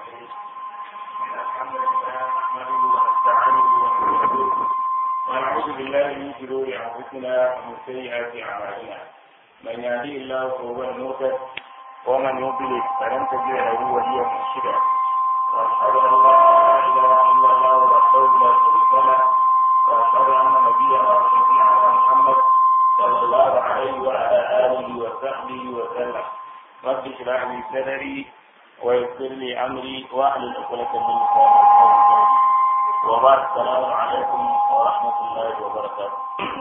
الحمد لله نحمده ونستعينه ونستغفره ونعوذ بالله من شرور انفسنا ومن سيئات اعمالنا من يهدي الله فهو المهتد ومن يضلل فلن تجد له وليا مرشدا واشهد ان لا اله الا الله وحده لا شريك له واشهد ان نبينا وشفيعنا محمد صلى الله عليه وعلى اله وصحبه وسلم رب اشرح لي صدري ويسر لي امري واحلل عقدة من لساني وبعد السلام عليكم ورحمة الله وبركاته.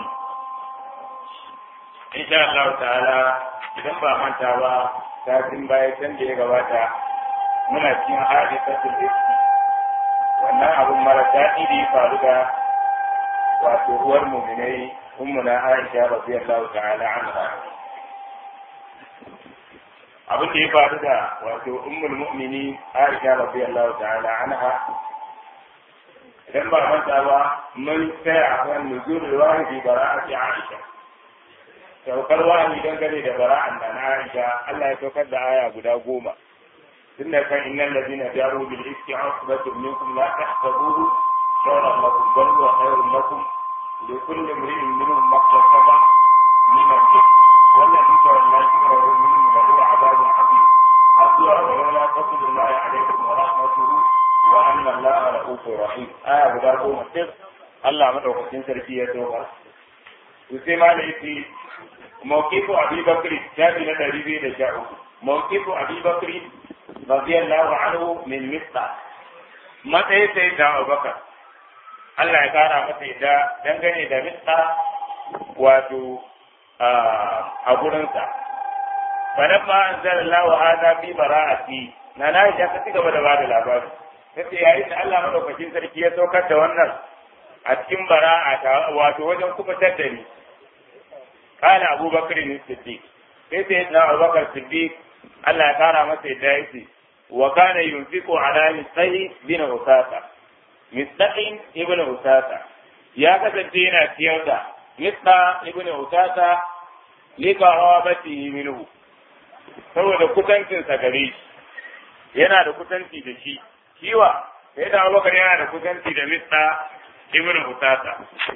إن شاء الله تعالى idan ba manta ba satin baya can da ya gabata muna cikin hadisatul ifk wannan abun mara daɗi da ya faru da wato uwar muminai ummuna Aisha radiyallahu ta'ala anha abin da ya faru da wato ummul mu'mini Aisha radiyallahu ta'ala anha idan ba manta ba mun tsaya a kan nuzulul wahidi bara'ati Aisha saukar wahayi dangane da bara'an da na Aisha Allah ya saukar da aya guda goma tun da kan innal ladina jaru bil iski asbatun minkum la tahsabuhu sharran lakum bal huwa khairun lakum likulli imrin minhum maktasaba min al-ithm والذي تولى كبره منهم له عذاب عظيم أطلع ولولا فضل الله عليكم ورحمته وأن الله رؤوف رحيم آية بداركم السر الله مدعوكم سركي يتوقع وسيما ليتي موقف أبي بكر شابي لدريبي لشاء موقف أبي بكر رضي الله عنه من مصر متى سيدنا أبو بكر Allah ya kara masa yadda dangane da mista wato a gurinsa. Fadan ma an zara lawa hada fi bara'ati na na ya ka cigaba da bada labari. Kace yayin da Allah madaukakin sarki ya saukar da wannan a cikin bara'a ta wato wajen kubutar da ni. Kana Abu Bakar ne Siddiq. Sai sai na Abu Bakar Siddiq Allah ya kara masa yadda yake wa kana yunfiqu ala misai bin usasa. Misdaqin ibn usasa ya kasance yana ciyar da Mista ibn Utata lika rawabati minhu saboda kusancin sa gare shi yana da kusanci da shi shiwa sai da Abubakar yana da kusanci da Mista ibn Utata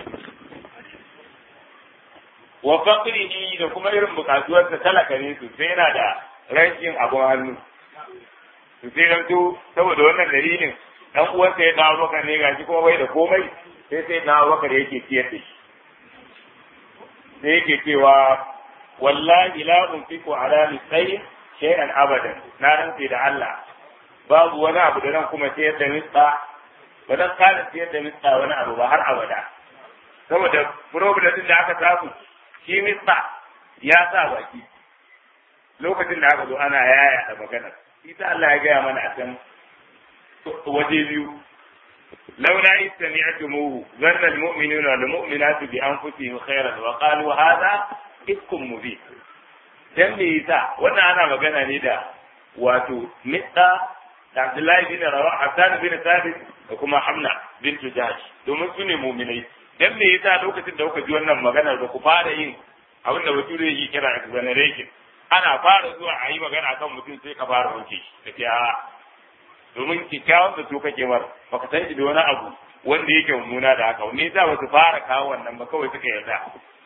wa faqrihi da kuma irin bukatuwar sa talaka ne su sai yana da rashin abun hannu su sai dan to saboda wannan dalilin dan uwansa ya dawo Abubakar ne gashi kuma bai da komai sai sai na Abubakar yake ciyar da shi da yake cewa wallahi la unfiqu ala misai shay'an abadan na rantse da Allah babu wani abu da nan kuma sayar da mitsa ba dan kana sayar da mitsa wani abu ba har abada saboda problem din da aka samu shi mitsa ya sa baki lokacin da aka zo ana yaya da magana ita Allah ya gaya mana a can waje biyu لولا إذ سمعتموه ظن المؤمنون والمؤمنات بأنفسهم خيرا وقالوا هذا إفك مبين dan me yasa wannan ana magana ne da wato mitsa da Abdullahi bin Rawa Hassan bin Thabit da kuma Hamna bint Jahsh domin su ne mu'minai dan me yasa lokacin da kuka ji wannan maganar ba ku fara yin abin da bature yake kira exoneration ana fara zuwa a yi magana kan mutum sai ka fara wanke shi da domin kyakkyawan da su kake mar baka san shi da wani abu wanda yake mummuna da haka me yasa ba su fara kawo wannan ba kawai suka yarda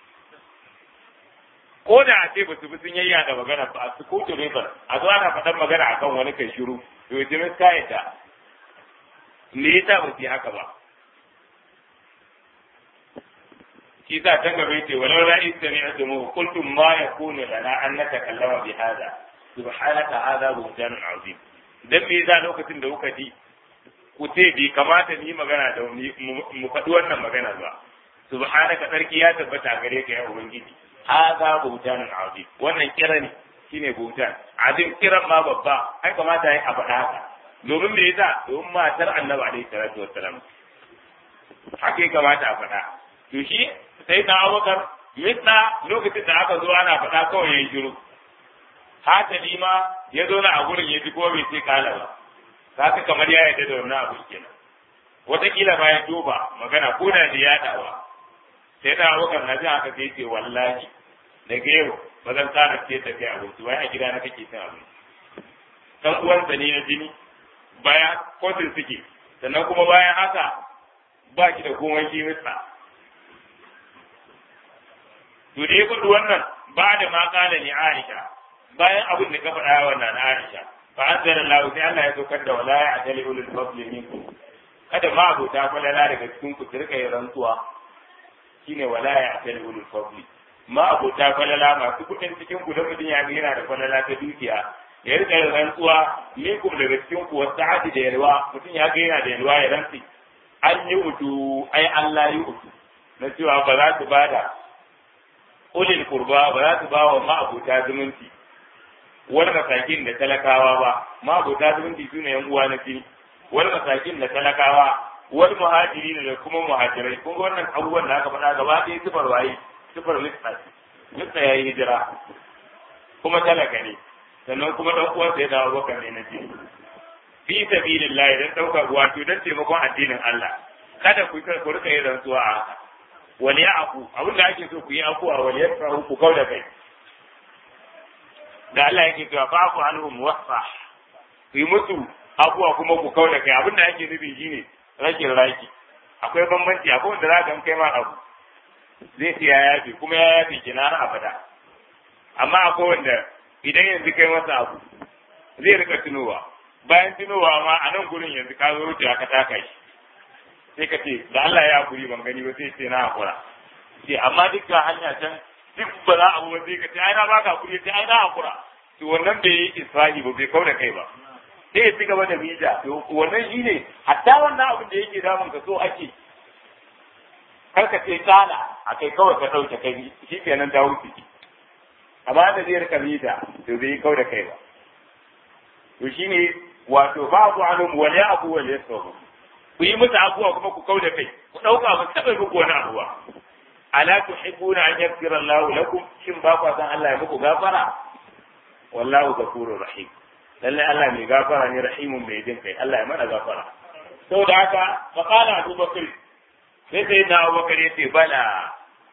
ko da a ce ba su bi sun yayya da magana ba su ko to ba a zo ana faɗan magana akan wani kai shiru to ya jimi ka yarda me yasa ba su yi haka ba shi sa ta gaba yace walau la istami'tumu qultum ma yakunu lana an natakallama bi hada subhanaka hadha buhtanun azim dan me yasa lokacin da kuka ji ku ce bai kamata ni magana da mu faɗi wannan magana ba subhanaka sarki ya tabbata gare ka ya ubangiji hadha buhtanun azim wannan kira ne shine buhtan azim kiran ma babba ai kamata yi a faɗa haka domin me yasa domin matar annabi alaihi salatu wassalam haka ya kamata a faɗa to shi sai na abubakar mitsa lokacin da aka zo ana faɗa kawai ya yi shiru hatali ma ya zo na a gurin ya ji ko bai ce kala ba haka kamar ya yarda da wannan abu kenan wataƙila ma ya duba magana ko da ya yaɗawa sai da abokan na jin haka sai ce wallahi daga yau ba zan ƙara ce da kai abinci wai a gida na kake cin abinci dan uwansa ne na jini bayan kotun suke sannan kuma bayan haka ba ki da komai ki mista to da ya faɗi wannan ba da ma kala ni Aisha bayan abin da ka faɗa wannan Aisha fa anzala Allah sai Allah ya saukar da wala ya atali ulul fadli minkum kada ma abota falala daga cikin ku su rika yin rantsuwa shine wala ya atali ulul fadli ma abota falala masu kuɗin cikin ku da mutum ya yana da falala ta dukiya ya rika yin rantsuwa minkum daga cikin ku wasu sa'adi da yalwa mutum ya ga yana da yalwa ya rantsi an yi utu ai Allah yi utu na cewa ba za su bada ulil kurba ba za su ba wa ma'abuta zumunci wani masakin da talakawa ba ma'abuta zumunci su ne yan uwa na fili wani masakin da talakawa wani muhajiri da kuma muhajirai kun ga wannan abubuwan da aka faɗa gaba ɗaya sifar waye sifar lissa lissa ya yi hijira kuma talaka ne sannan kuma ɗan uwansa ya dawo bakar ne na fili fi sabilillah idan ɗauka wato don taimakon addinin Allah kada ku ku rika yin rantsuwa a haka wani ya aku abin da ake so ku yi afuwa wani ya faru ku kau da kai da Allah yake cewa fa ku anhum wasa ku yi musu afuwa kuma ku kau da kai abin da ake nufi shine rashin raki akwai bambanci akwai wanda za ka kai ma abu zai ce ya yafe kuma ya yafe ki na abada amma akwai wanda idan yanzu kai masa abu zai rika tunowa bayan tunowa ma a nan gurin yanzu ka zo wuce ka taka shi sai ka ce da Allah ya hakuri ban gani ba sai ce na hakura ce amma dukkan hanya can duk ba za a ba sai ka ce ai na baka hakuri sai ai na hakura to wannan bai yi isra'i ba bai kauda kai ba sai ya ci gaba da mija to wannan shine hatta wannan abin da yake damun ka so ake kar ka ce kana akai kawai ka dauke kai shi kenan ta wuce amma da zai rika mita to bai kauda kai ba to shine wato babu anum wal ya'fu wal yasfu ku yi musu abuwa kuma ku kauda kai ku dauka ba taba muku wani abuwa ala tuhibbuna an yaghfira Allahu lakum shin ba ku san Allah ya muku gafara wallahu ghafurur rahim lalle Allah mai gafara ne rahimun mai jin kai Allah ya mana gafara saboda haka fa qala Abu Bakr sai sai na Abu Bakr yace bala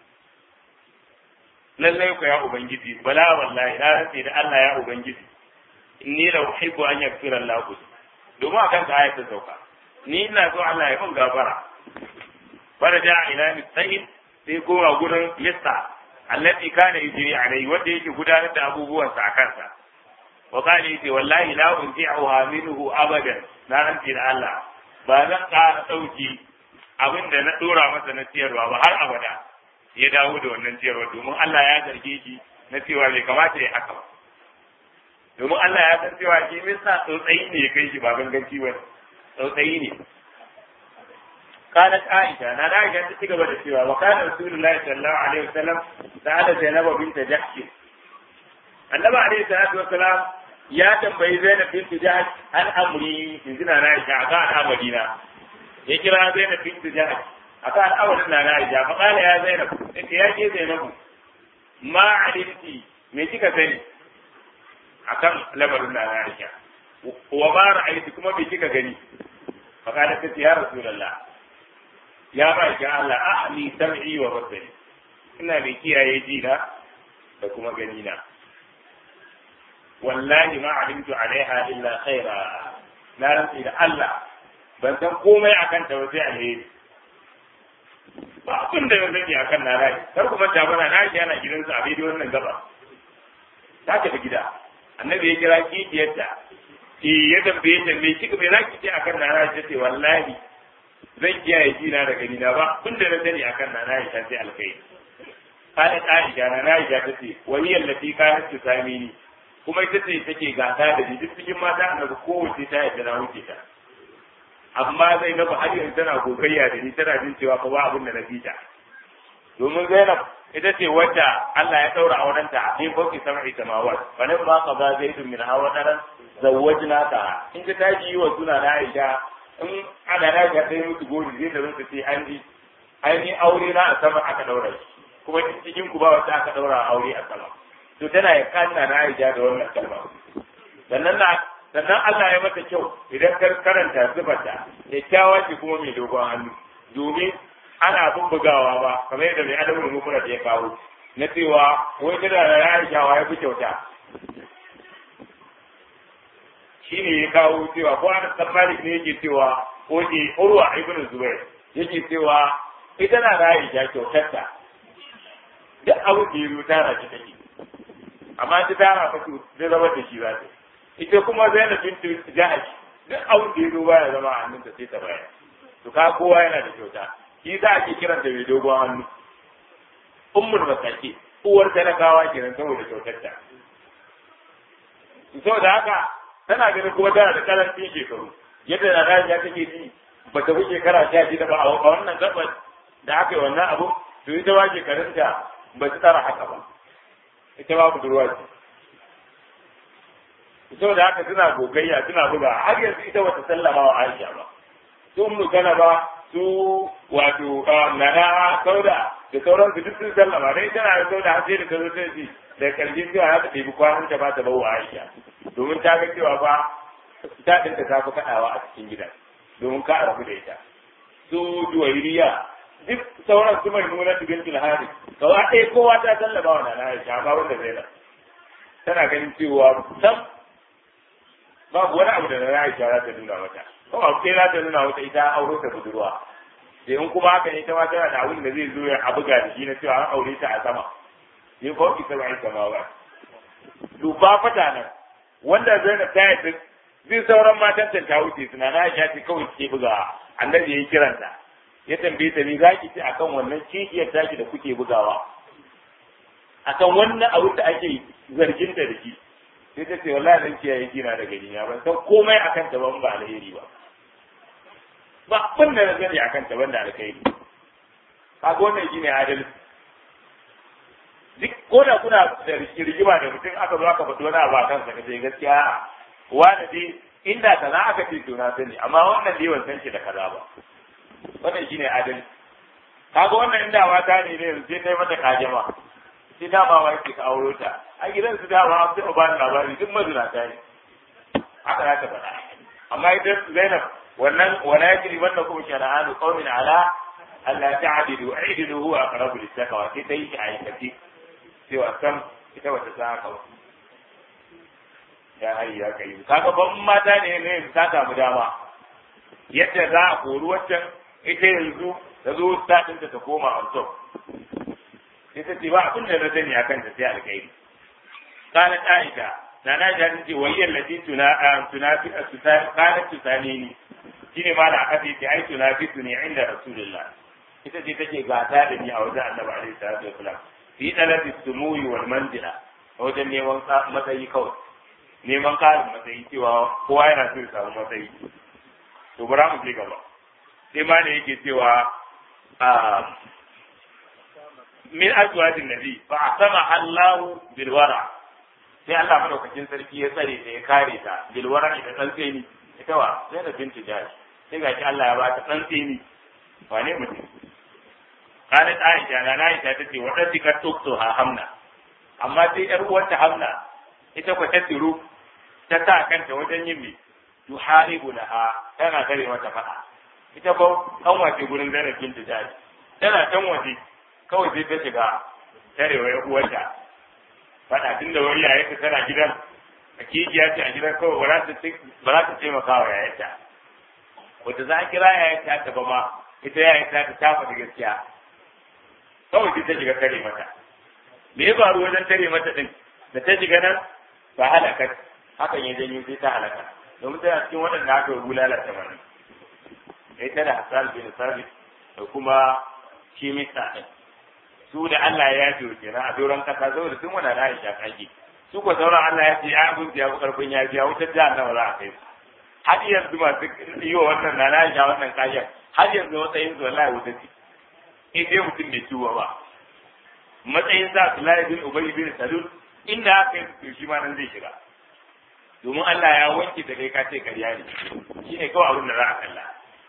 lalle ku ya ubangiji bala wallahi na rantsi da Allah ya ubangiji inni la uhibbu an yaghfira Allahu domin akan ka ayatin sauka ni ina so Allah ya mun gafara fara ja ila mustahid sai koma gurin lista allati kana yujri alai wanda yake gudanar da abubuwan sa akan sa wa qala yace wallahi la unti'uha minhu abadan na ranti da Allah ba zan ƙara dauki abin da na dora masa na ciyarwa ba har abada ya dawo da wannan ciyarwa domin Allah ya zarge shi na cewa bai kamata ya haka ba domin Allah ya san cewa shi misa tsautsayi ne ya kai shi ba ganganci ba tsautsayi ne قالت عائشة أنا عائشة تتقبل السوى وكان رسول الله صلى الله عليه وسلم سأل زينب بنت جحش النبي عليه الصلاة والسلام يا تنبي زينب بنت جحش عن أمري في زنا عائشة أكان أمرينا يكرا زينب بنت جحش أكان أولنا عائشة فقال يا زينب أنت يا جي زينب ما علمتي me kika sani akan lamarin na Aisha wa ma ra'ayti kuma me kika gani faqala ta ya rasulullah ya ba ki Allah ahli sam'i wa basari ina mai kiyaye ji na da kuma gani na wallahi ma alimtu alaiha illa khaira na rantsi da Allah ban san komai akan ta ba sai alheri ba abin da na sani akan na rai kar kuma ta bana na shi yana gidansa a bidiyon wannan gaba ta tafi gida annabi ya kira kikiyarta ki ya tambaye ta me kika me zaki ce akan na rai ta ce wallahi zan kiyaye jina da gani na ba kun da na sani akan na na Aisha sai alkai kana Aisha na na Aisha tace wani yallafi kana ta sami ni kuma ita ce take gasa da ni duk cikin mata annabi kowace ta yadda na wuce ta amma Zainab har yanzu tana gogayya da ni tana jin cewa fa ba abin da na fita domin Zainab ita ce wadda Allah ya daura aurenta a cikin fauki sam'i samawat fa nan ma qada zaidun min hawa daran zawwajna ta in ka taji wa suna na Aisha in ana na ga sai musu gori zai da musu sai an ji an yi aure na a sama aka daura shi kuma cikin ku ba wata aka daura aure a sama to tana ya kanna na Aisha da wannan kalma sannan na sannan Allah ya mata kyau idan ka karanta zubarta kyakkyawa ce kuma mai dogon hannu domin ana bubbugawa ba kamar yadda mai adamu mukuna da ya kawo na cewa wai tana da Aisha wa ya fi kyauta shine ya kawo cewa ko Anas bin Malik ne yake cewa ko ke Urwa ibn Zubair yake cewa ita na da Aisha kyautarta duk abu da ya tara shi take amma ta tara fa to zai zama da shi za ta ita kuma Zainab bint Jahash duk abu da ya zo baya zama a hannunta sai ta bayar to ka kowa yana da kyauta shi za a ke kiranta mai dogon hannu ummul masaki uwar talakawa kenan saboda kyautarta saboda haka tana ganin kuma tana da karancin shekaru yadda na rajiya take ji ba ta fi shekara sha shida ba a wannan gabar da aka yi wannan abu to ita ba shekarunta ba su tsara haka ba ita ba budurwa ce saboda haka suna gogayya suna buga har yanzu ita bata sallama wa Aisha ba su mu kana ba su wato nana sauda da sauran su duk sun sallama dai tana da sauda har sai da tazo ta ji da karshen cewa za ta ɗebi kwanan ta ba ta bawa Aisha domin ta ga cewa fa ta ɗinta ta fi kaɗawa a cikin gidan domin ka rabu da ita su juwairiya duk sauran su mai nuna su bintul hari gaba ɗaya kowa ta sallama wa nana Aisha amma wanda Zainab tana ganin cewa sam babu wani abu da na Aisha za ta nuna mata ko abu sai za ta nuna mata ita auro ta budurwa sai in kuma haka ne ta ma tana da abin da zai zo ya buga da shi na cewa an aure ta a sama yin ko ki sama sama ba duba fata nan wanda Zainab ta yi zai sauran matan ta ta wuce suna na Aisha ce kawai ke buga annabi yayi kiranta ya tambaye ta ni zaki ce akan wannan kishiyar taki da kuke bugawa akan wannan abu da ake zarginta da shi sai ta ce wallahi dan kiyaye kina da gani na ban san komai akan ta ban ba alheri ba ba abin da na sani akan ta ban da alheri kaga wannan shine adalci duk ko da kuna da rigima da mutum aka zo aka faɗi wani abu a kansa ka ce gaskiya wani dai inda kaza aka ce to na sani amma wannan dai ban san shi da kaza ba wannan shine adalci kaga wannan inda mata ne ne sai kai mata kajama sai dama wa yake ka auro ta a gidan su dama an taɓa bani labari duk mazinata ne haka za ta faɗa amma idan Zainab wannan wala yajri wannan kuma shara'anu qaumin ala alla ta'dilu aidilu huwa aqrabu lit-taqwa sai ta yi shi a aikace cewa sam ita wata sa haka ya hayi ya kai kaga ban mata ne ne ta samu dama yadda za a kori waccan ita yanzu ta zo ta ta koma on top sai ta ce ba abin da na sani akan ta sai alkhairi قالت عائشة نانا جارين تي وهي التي تنا تنافي قالت تسانيني shine ma da aka ce ta ai tunafisuni inda rasulullah ita ce take gata da ni a wajen annabi alaihi salatu wasalam fi talabi sumuyi wal manzila a wajen neman matsayi kawai neman karin matsayi cewa kowa yana so ya samu matsayi to bara mu je gaba sai ma da yake cewa min azwajin nabi fa asama Allahu bil wara sai Allah madaukakin sarki ya tsare ta ya kare ta bil wara ita tsantseni ita wa sai da binti jahi sai ga shi Allah ya ba ta tsantseni wane mutum kana Aisha na Aisha tace wadda tika tukto ha hamna amma sai yar uwarta hamna ita ko ta tiru ta sa kanta wajen yin mi tuharibu laha tana kare mata fada ita ba kan wace gurin zainab binti jahi tana can waje kawai sai ta shiga tarewa ya uwarta faɗa tun da wani yayarta tana gidan a kijiya ce a gidan kawai ba za ta taimaka wa yayarta wata za a kira yayarta ta ba ma ita yayarta ta tafa da gaskiya kawai sai ta shiga tare mata me ya faru wajen tare mata din da ta shiga nan ba halaka hakan ya janyo sai ta halaka domin tana cikin waɗanda aka bulala tamanin ita da Hassan bin Sabit da kuma shi mista ɗin su da Allah ya yafe wa kenan a doron kasa saboda sun wani da Aisha kage su ko sauran Allah ya ce ya abin ya fi karfin ya biya wutar jihar nawa za a kai su har yanzu masu yi wa wannan na Aisha wannan kayan har yanzu matsayin su wallahi wuta ce in dai mutum bai ciwo ba matsayin sa Abdullahi bin Ubay bin Salul inda aka yi su shi ma nan zai shiga domin Allah ya wanke da kai ka ce karya ne shine kawai abin da za a kalla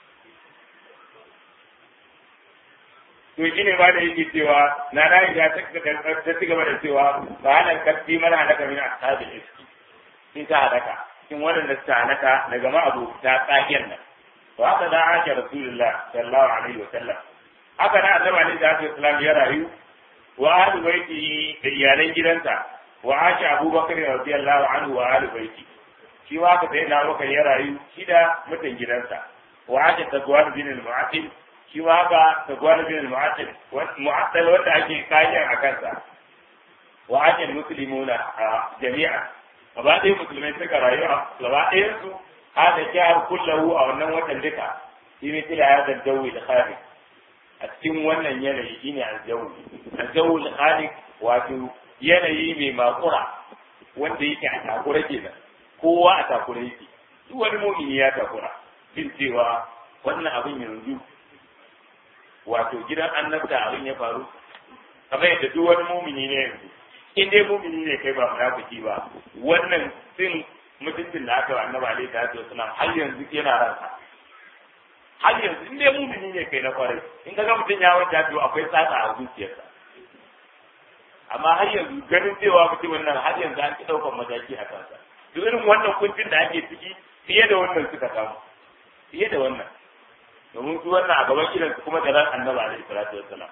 to shi ne ma da yake cewa na na ya ta ci gaba da cewa ba hana karfi mana halaka min ashabil iski sun ta halaka cikin waɗanda suka halaka daga ma abu ta tsakiyar nan to haka da aka rasulullah sallallahu alaihi wa sallam haka na annabi alaihi salatu wasallam ya rayu wa ahlu baiti da iyalan gidansa wa asha abubakar radiyallahu anhu wa ahlu baiti shi ma haka sai na bakar ya rayu shi da mutan gidansa wa ake tagwar bin al-mu'attil shi ma haka tagwar bin al-mu'attil mu'attal wanda ake kayan a kansa wa ake muslimuna jami'a gaba ɗaya musulmai suka rayu a gaba ɗayan su hada jihar kullahu a wannan watan duka shi ne tila ya zaddawi da kharij a cikin wannan yanayi shine aljawu aljawu al wato yanayi mai makura wanda yake a takura kenan kowa a takura yake duk wani mumini ya takura jin cewa wannan abin yanzu wato gidan annabta abin ya faru kamar yadda duk wani mumini ne yanzu in dai mumini ne kai ba munafiki ba wannan sin mutuncin da aka annabi alaihi salatu wasallam har yanzu yana ransa har yanzu in dai mumini ne kai na kwarai in ka ga mutum ya wanda to akwai tsatsa a zuciyarsa amma har yanzu ganin cewa mutumin nan har yanzu an ki ɗaukar mataki a kansa duk irin wannan kuncin da ake ciki fiye da wannan suka samu fiye da wannan domin su wannan a gaban idansu kuma da ran annabi alaihi salatu wassalam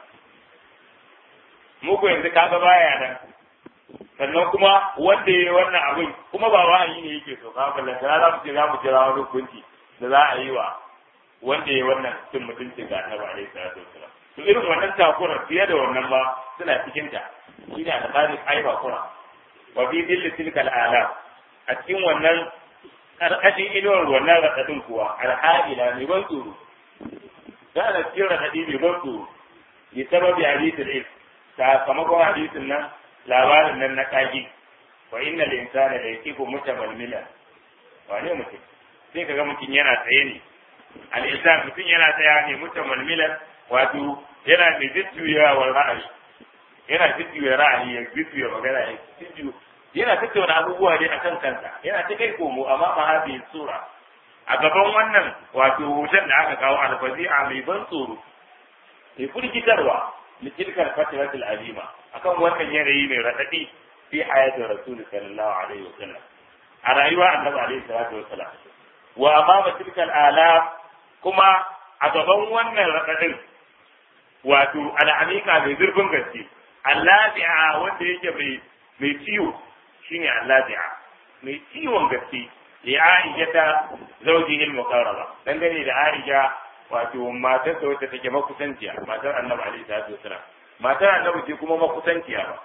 mu ko yanzu kaga baya nan sannan kuma wanda yayi wannan abin kuma ba wa'ayi ne yake so ka ballan da za mu ce za mu jira wani hukunci da za a yi wa wanda yayi wannan cin mutuncin ga annabi alaihi salatu wassalam to irin wannan takura fiye da wannan ba suna cikin ta shine alƙalin aiba kura wa bi dilli tilkal alam a cikin wannan karkashin inuwar wannan raɗaɗin kuwa alha'ila mai ban tsoro da ana cikin raɗaɗi mai ban tsoro ya sababi hadisin il sakamakon hadisin nan labarin nan na ƙagi wa inna linsana da yakifu mutamalmila wane mutum sai kaga mutum yana tsaye ne al-insan mutum yana tsaya ne mutamalmila wato yana mai jujjuyawar ra'ayi yana jujjuya ra'ayi ya jujjuya magana ya jujjuya yana tattauna abubuwa ne akan kansa yana ta kai komo amma ma hadhihi sura a gaban wannan wato hoton da aka kawo alfazi'a mai ban tsoro mai firgitarwa litilkar fatratul alima akan wannan yanayi mai radadi fi hayatin rasul sallallahu alaihi wasallam a rayuwa annabi alaihi salatu wasallam wa amama tilkal ala kuma a gaban wannan radadin wato al'amika mai zurfin gaske allazi'a wanda yake mai mai ciwo shine allazi'a mai ciwon gaske ya Aisha ta zaujihi al-muqarraba dangane da Aisha wato matar da wacce take makusanciya matar Annabi alaihi salatu wasalam matar Annabi ce kuma makusanciya ba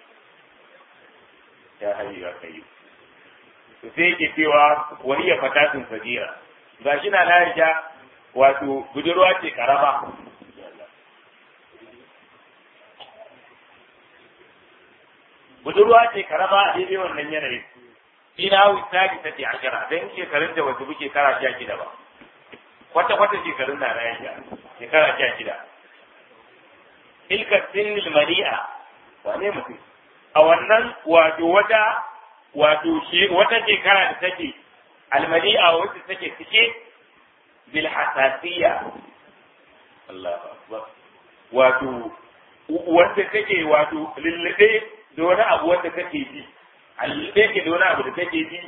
ya hayyu ya kai to sai yake cewa wani ya fatatun sajira gashi na Aisha wato budurwa ce karaba budurwa ce karama a daidai wannan yanayin ina wisali ta ce ashira dan shekarun da wasu buke kara sha shida ba kwata kwata shekarun na na yanka shekara sha shida ilka sinnil mari'a wane mutum a wannan wato wata wato wata shekara da take almari'a wacce take cike bil hasasiya Allahu akbar wato wanda take wato lullube da wani abu wanda kake ji alluɓe ke da wani abu da kake ji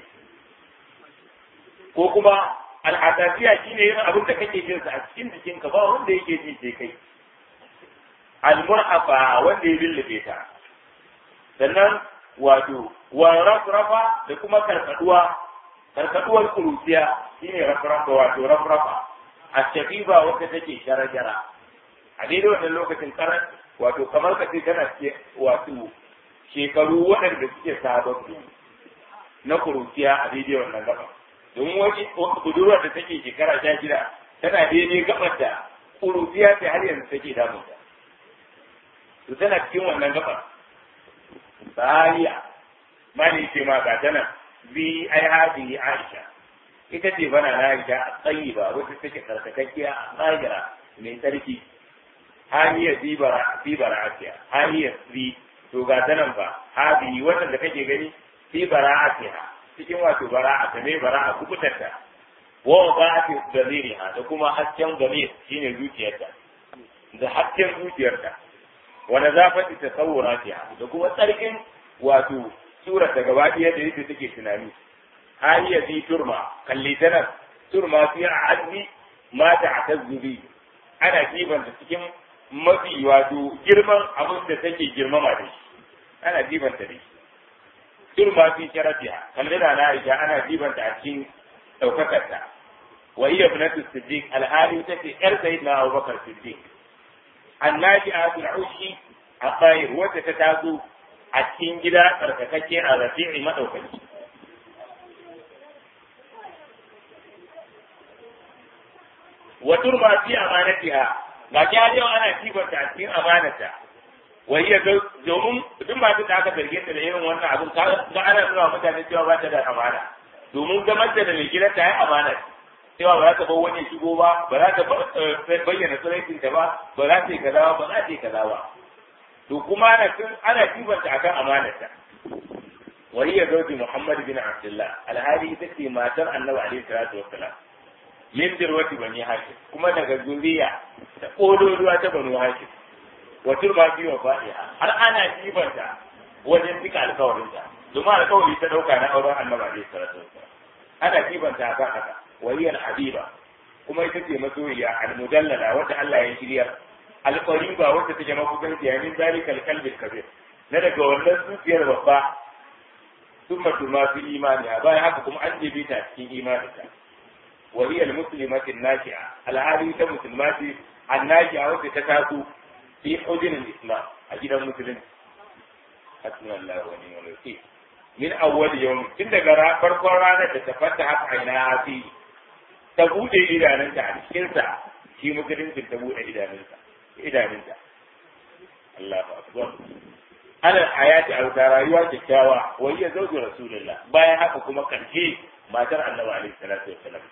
ko kuma al'adasiya shi ne yin abin da kake jin sa a cikin jikinka ba wanda yake ji sai kai almurhafa wanda ya lullube ta sannan wato wa rafrafa da kuma karkaduwa karkaduwar kuruciya shine rafrafa wato rafrafa a shafiba wanda take shara-shara a daidai wannan lokacin karan wato kamar ka ce tana ce wato shekaru waɗanda suke sababbi na kuruciya a daidai wannan gaba domin wani budurwar da take shekara sha shida tana daidai gabar da kuruciya ta har yanzu take damunta to tana cikin wannan gabar bariya mali ce ma ga tana bi ai hadi aisha ita ce bana na aisha a tsayi ba wata take tsarkakakkiya a tsagira mai tsarki hanyar bibara asiya hanyar bi to ga ta nan ba hadi wannan da kake gani fi bara'atiha cikin wato bara'a ta ne bara'a kubutarta wa ba'ati damiriha da kuma hasken damir shine zuciyarta da hasken zuciyarta wa nazafati tasawuratiha da kuma tsarkin wato surar da gaba ɗaya da yadda take tunani haliya fi turma kalli tana turma fi azmi ma ta'tazzubi ana jibanta cikin mafi wato girman abin da take girmama da shi ana jibanta da shi turma fi sharafiha kalli da na Aisha ana jibanta a cikin daukakarta wa hiya ibnatu siddiq alhali tace yar sayyidina Abubakar Siddiq annabi atul ushi a bayir wacce ta taso a cikin gida tsarkakakke a rafi'i madaukaki wa turma fi amanatiha ga ki har yau ana kibanta a cikin amanata wa hiya domin duk masu da aka zarge ta da irin wannan abin ga ana nuna mutane cewa ba ta da amana domin zaman da mai gidan ta yi amana cewa ba za ta bar wani shigo ba ba za ta bayyana tsiraitin ta ba ba za ta yi kaza ba ba za ta yi kaza ba to kuma ana ana kibanta akan amanata wa hiya zawji Muhammad bin Abdullah alhali ita ce matar Annabi alaihi salatu wassalam min dirwati bani hashim kuma daga zuriya da kololuwa ta banu hashim wa turma fi wa fa'iha har ana jibanta wajen cika alkawarinta domin alkawari ta dauka na auren annabi alaihi salatu wassalam ana jibanta akan haka wa hiya habiba kuma ita ce masoyiya al-mudallala wanda Allah ya shirya al-qariba wanda take mafukanci ya min zalikal qalbi kabir na daga wannan zuciyar babba summa tuma fi imaniha bayan haka kuma an jebe ta cikin imaninta وهي المسلمة الناجعة الهادي كمسلمات الناجعة وتتكاسو في حجر الإسلام أجد المسلم حسبنا الله ونعم الوكيل من أول يوم تند قراء فرقا رانا تتفتح عينها فيه تبود إلى ننسى عن الشنسى في مسلم تبود إلى ننسى إلى ننسى الله أكبر على الحياة أو ترايوة الشاوى وهي زوج رسول الله بايا حقكم كنشي ما ترى النبي عليه الصلاة والسلام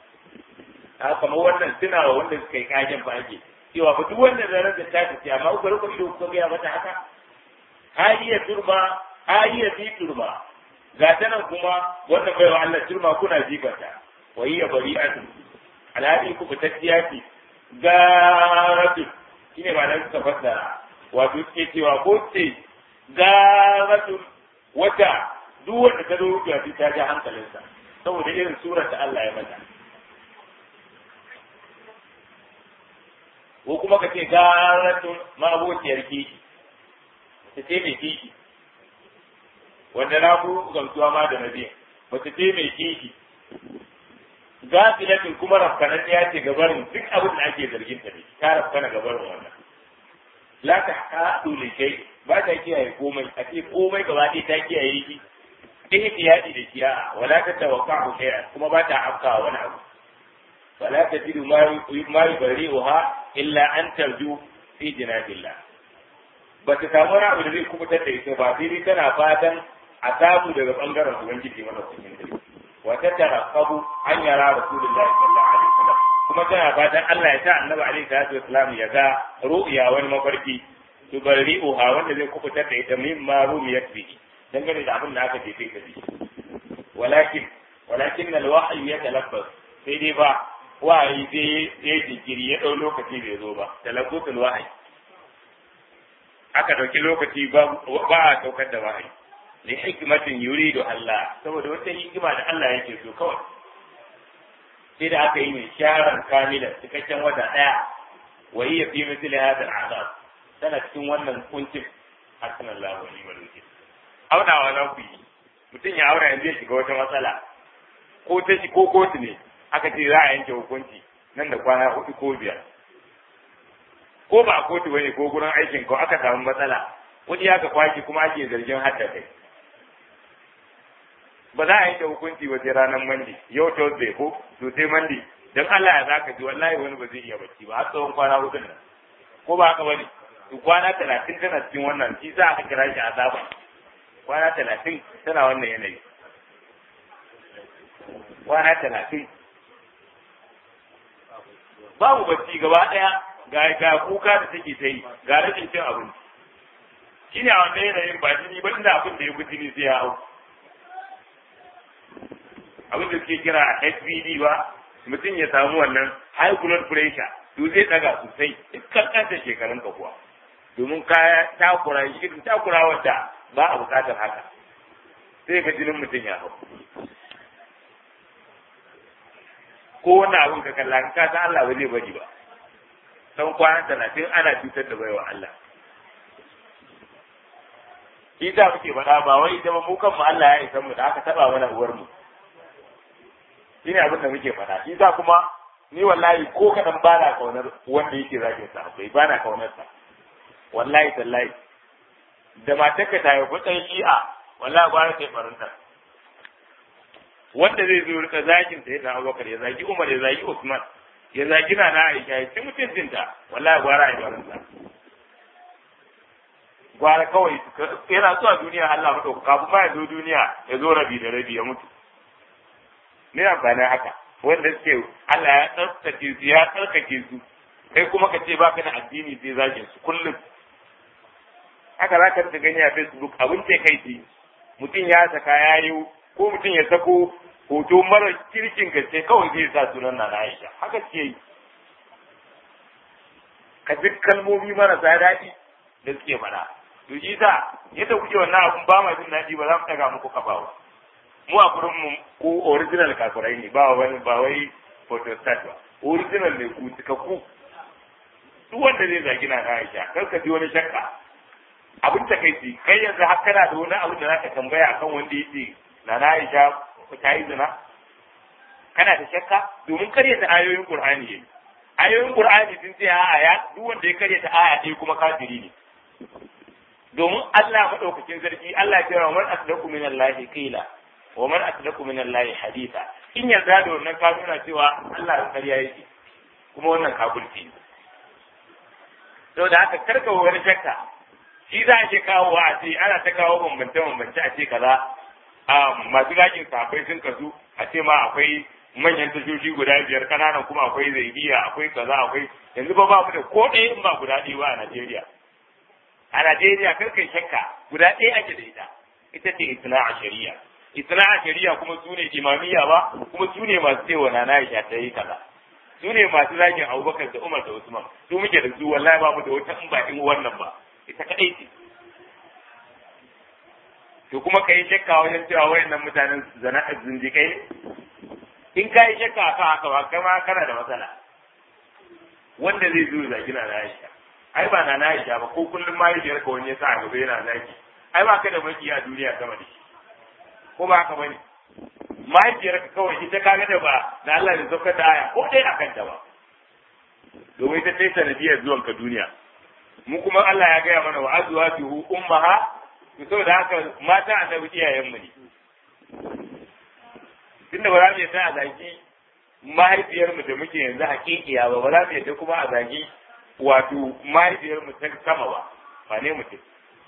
a kamar wannan suna wa wanda suka yi kagen ba ake cewa ba duk wanda zarar da ta tafi amma ku rufe ido ku ga mata haka hayiya turma hayiya fi turma ga ta nan kuma wannan bai wa Allah turma kuna jibata wa hiya bari'atu alhadi ku fitacciya ce garatu shine ba nan suka fassara wato suke cewa ko ce garatu wata duk wanda ta zo rubuta ta ja hankalinsa saboda irin surar da Allah ya mata ko kuma ka ce garatun mabociyar kishi ta ce mai kishi wanda na ku gamsuwa ma da nabi mace ce mai kishi gafilatin kuma rafkanan ya ce gabarin duk abin da ake zargin ta ne ta rafkana gabarin wannan la ta haɗu da kai ba ta kiyaye komai a ce komai gaba ɗaya ta kiyaye shi ihtiyadi da kiya wala ta tawaqqa shay'an kuma ba ta afkawa wani abu ولا تجد ما يبرئها إلا أن ترجو في جناب الله bata samu wani abu da zai kubutar da ita ba sai dai tana fatan a samu daga bangaren ubangiji mana cikin dare wa ta tarqabu an yara rasulullahi sallallahu alaihi wasallam kuma tana fatan Allah ya sa annabi alaihi salatu wasallam ya ga ru'ya wani mafarki tubarri'uha wanda zai kubutar da ita min ma rumiyat bihi dangane da abin da aka jefe ta bi walakin walakin al-wahyu yatalabbas sai dai ba wahayi sai ya jinkiri ya ɗau lokaci bai zo ba talabbutul wahayi aka ɗauki lokaci ba a saukar da wahayi li hikmatin yuridu Allah saboda wata hikima da Allah yake so kawai sai da aka yi mai sharan kamilan cikakken wata ɗaya wa hiya fi mithli hadha al'azab tana cikin wannan kuncin hasbunallahu wa ni'mal wakeel aunawa za ku yi mutum ya aura yanzu ya shiga wata matsala ko ta shi ko kotu ne aka ce za a yanke hukunci nan da kwana hudu ko biyar ko ba a kotu bane ko gurin aikin ko aka samu matsala wani ya ka kwaki kuma ake zargin hadda kai ba za a yanke hukunci ba sai ranar mandi yau thursday ko to sai mandi dan Allah ya zaka ji wallahi wani ba zai iya bacci ba har tsawon kwana hudu nan ko ba haka bane to kwana talatin tana cikin wannan shi za a kira shi azaba kwana talatin tana wannan yanayi kwana talatin babu bacci gaba ɗaya ga ga kuka da take ta yi ga rashin cin abinci shi ne a wannan yanayin ba jini ba inda abin da ya fi jini sai ya hau abin da suke kira a HBD ba mutum ya samu wannan high blood pressure to zai daga sosai dukkan kanta shekarun ka kuwa domin kaya takura irin takura wadda ba a bukatar haka sai ga jinin mutum ya hau ko wannan abin ka kalla ka san Allah ba zai bari ba san kwana talatin ana cutar da baiwa Allah shi ta muke faɗa ba wai ita ba mu kanmu Allah ya isa mu da aka taba mana uwar mu shine abin da muke faɗa shi ta kuma ni wallahi ko kadan ba na kaunar wanda yake zagin sa bai ba na kaunar sa wallahi tallahi da matarka ta yi kutsan shi'a wallahi ba ta yi farinta wanda zai zo rika zagin sai da Abubakar ya zagi Umar ya zagi Usman ya zagi na na Aisha ya ci mutuncinta wallahi gwara ya farinta gwara kawai yana zuwa duniya Allah mata kafin ma ya zo duniya ya zo rabi da rabi ya mutu me amfani haka wanda suke Allah ya tsarkake su ya tsarkake su kai kuma ka ce baka da addini sai zagin su kullum haka za ka rika gani a Facebook abin ce kai ce mutum ya saka ya yi ko mutum ya sako hoto mara kirkin gaske kawai zai sa sunan na Aisha haka ce yi ka duk kalmomi marasa daɗi da suke faɗa to shi sa yadda kuke wannan abun ba ma jin daɗi ba za mu ɗaga muku kafa ba mu a gurin mu ko original kafirai ne ba wani ba wai photostat ba original ne ku cikakku duk wanda zai zagi na Aisha kar ka ji wani shakka abin ta kai ci kai yanzu har kana da wani abin da za ka tambaya akan wanda yake na Aisha ta yi zina kana da shakka domin karyata ayoyin Qur'ani yayi ayoyin Qur'ani sun ce a ya duk wanda ya karyata aya ɗaya kuma kafiri ne domin Allah madaukakin sarki Allah ya ce wa man asdaqu min Allah qila wa man asdaqu min Allah haditha in yarda da wannan ka nuna cewa Allah da karya yake kuma wannan kafirci ne saboda haka karka wani shakka shi za a ke kawo wa a ce ana ta kawo bambance bambance a ce kaza masu gakin safai sun kasu a ce ma akwai manyan tashoshi guda biyar kananan kuma akwai zaidiya akwai kaza akwai yanzu ba ba mu da ko ɗaya in ba guda ɗaya ba a Najeriya a Najeriya kar kai shakka guda ɗaya ake da ita ita ce isna a shari'a isna a shari'a kuma su ne imamiyya ba kuma su ne masu cewa na Aisha ta yi kaza su ne masu zagin Abubakar da Umar da Usman su muke da su wallahi ba mu da wata in ba in wannan ba ita kadai ce to kuma ka yi shakka wajen cewa wayannan mutanen zana'a zindikai ne in ka yi shakka akan haka ba kama kana da matsala wanda zai zo zagi na Aisha ai ba na Aisha ba ko kullum ma yi ka wani ya sa a gaba yana zagi ai ba ka da maki a duniya sama da shi ko ba haka bane mahaifiyar ka kawai ita kaga da ba da Allah da saukar da aya ko dai akan ta ba domin ita sai sanadiyar zuwan ka duniya mu kuma Allah ya gaya mana wa azwajuhu ummaha to saboda haka mata annabi iyayen mu ne tunda ba za mu yadda a zagi mahaifiyar mu da muke yanzu hakikiya ba ba za mu yadda kuma a zagi wato mahaifiyar mu ta sama ba ba ne mutum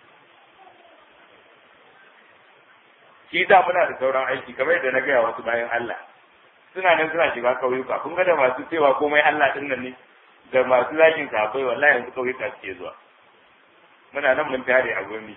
shi da muna da sauran aiki kamar yadda na gaya wasu bayan Allah suna nan suna shiga kauyuka kun ga da masu cewa komai Allah din nan ne da masu zagin sahabbai wallahi yanzu kauyuka suke zuwa muna nan mun tare a gurmi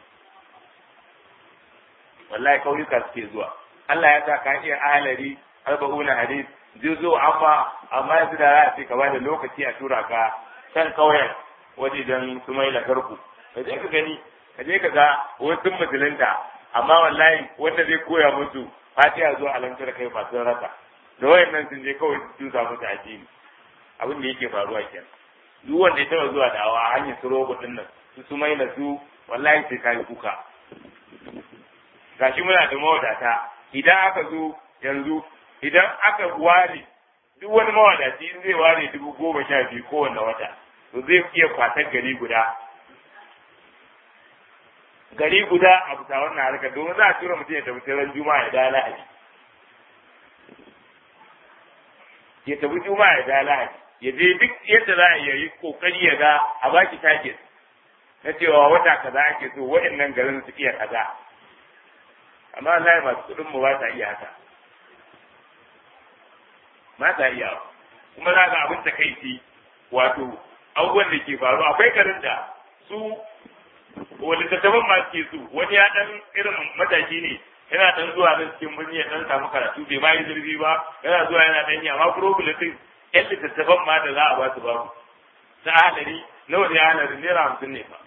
wallahi kauyuka suke zuwa Allah ya sa ka iya ahalari arba'una hadis juzo amma amma yanzu da za a ce ka bada lokaci a tura ka can kauyen waje don su mai garku ka je ka gani ka je ka ga wasu musulunta amma wallahi wanda zai koya musu fatiha zuwa alamtar kai masu rasa da wayannan sun je kawai su tusa musu addini abin da yake faruwa kenan duk wanda ya taba zuwa dawa a hanyar su rogo din nan su su mai su wallahi sai kai kuka gashi muna da mawadata idan aka zo yanzu idan aka ware duk wani mawadaci in zai ware dubu goma sha biyu kowanne wata to zai iya kwatar gari guda gari guda a bisa wannan harkar domin za a tura mutum ya tafi ran juma'a ya da lahadi ya tafi juma'a ya da lahadi ya je duk yadda za a yi kokari ya ga a baki target na cewa wata kaza ake so waɗannan garin su iya kaza amma Allah masu kuɗin mu ba ta iya haka ba ta iya kuma za ga abin takaici wato abubuwan da ke faru akwai garin da su wani tattaban ma ke su wani ya dan irin mataki ne yana dan zuwa nan cikin birni ya dan samu karatu bai ma yi zurfi ba yana zuwa yana dan yi amma problem din yan littattafan ma da za a ba su babu ta halari nawa ne halari naira hamsin ne fa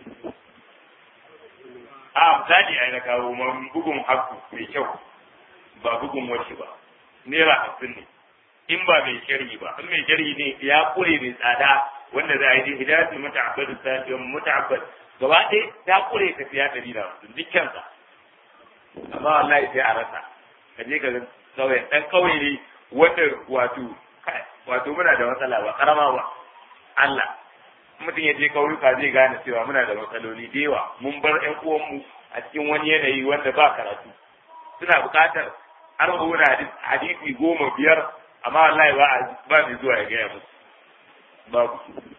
a misali a na kawo man bugun haku mai kyau ba bugun washi ba naira hamsin ne in ba mai sharhi ba in mai sharhi ne ya kure mai tsada wanda za a yi hidayatul muta'abbad sa'id muta'abbad gaba ɗaya ta kure tafiya ɗari da hamsin dukkansa amma wallahi sai a rasa ka je ka ga kauye ɗan kauye ne wanda wato wato muna da matsala ba karama ba Allah mutum ya je kauyuka zai gane cewa muna da matsaloli da yawa mun bar ƴan uwanmu a cikin wani yanayi wanda ba karatu suna buƙatar arba'una hadisi goma biyar amma wallahi ba ba mai zuwa ya gaya musu babu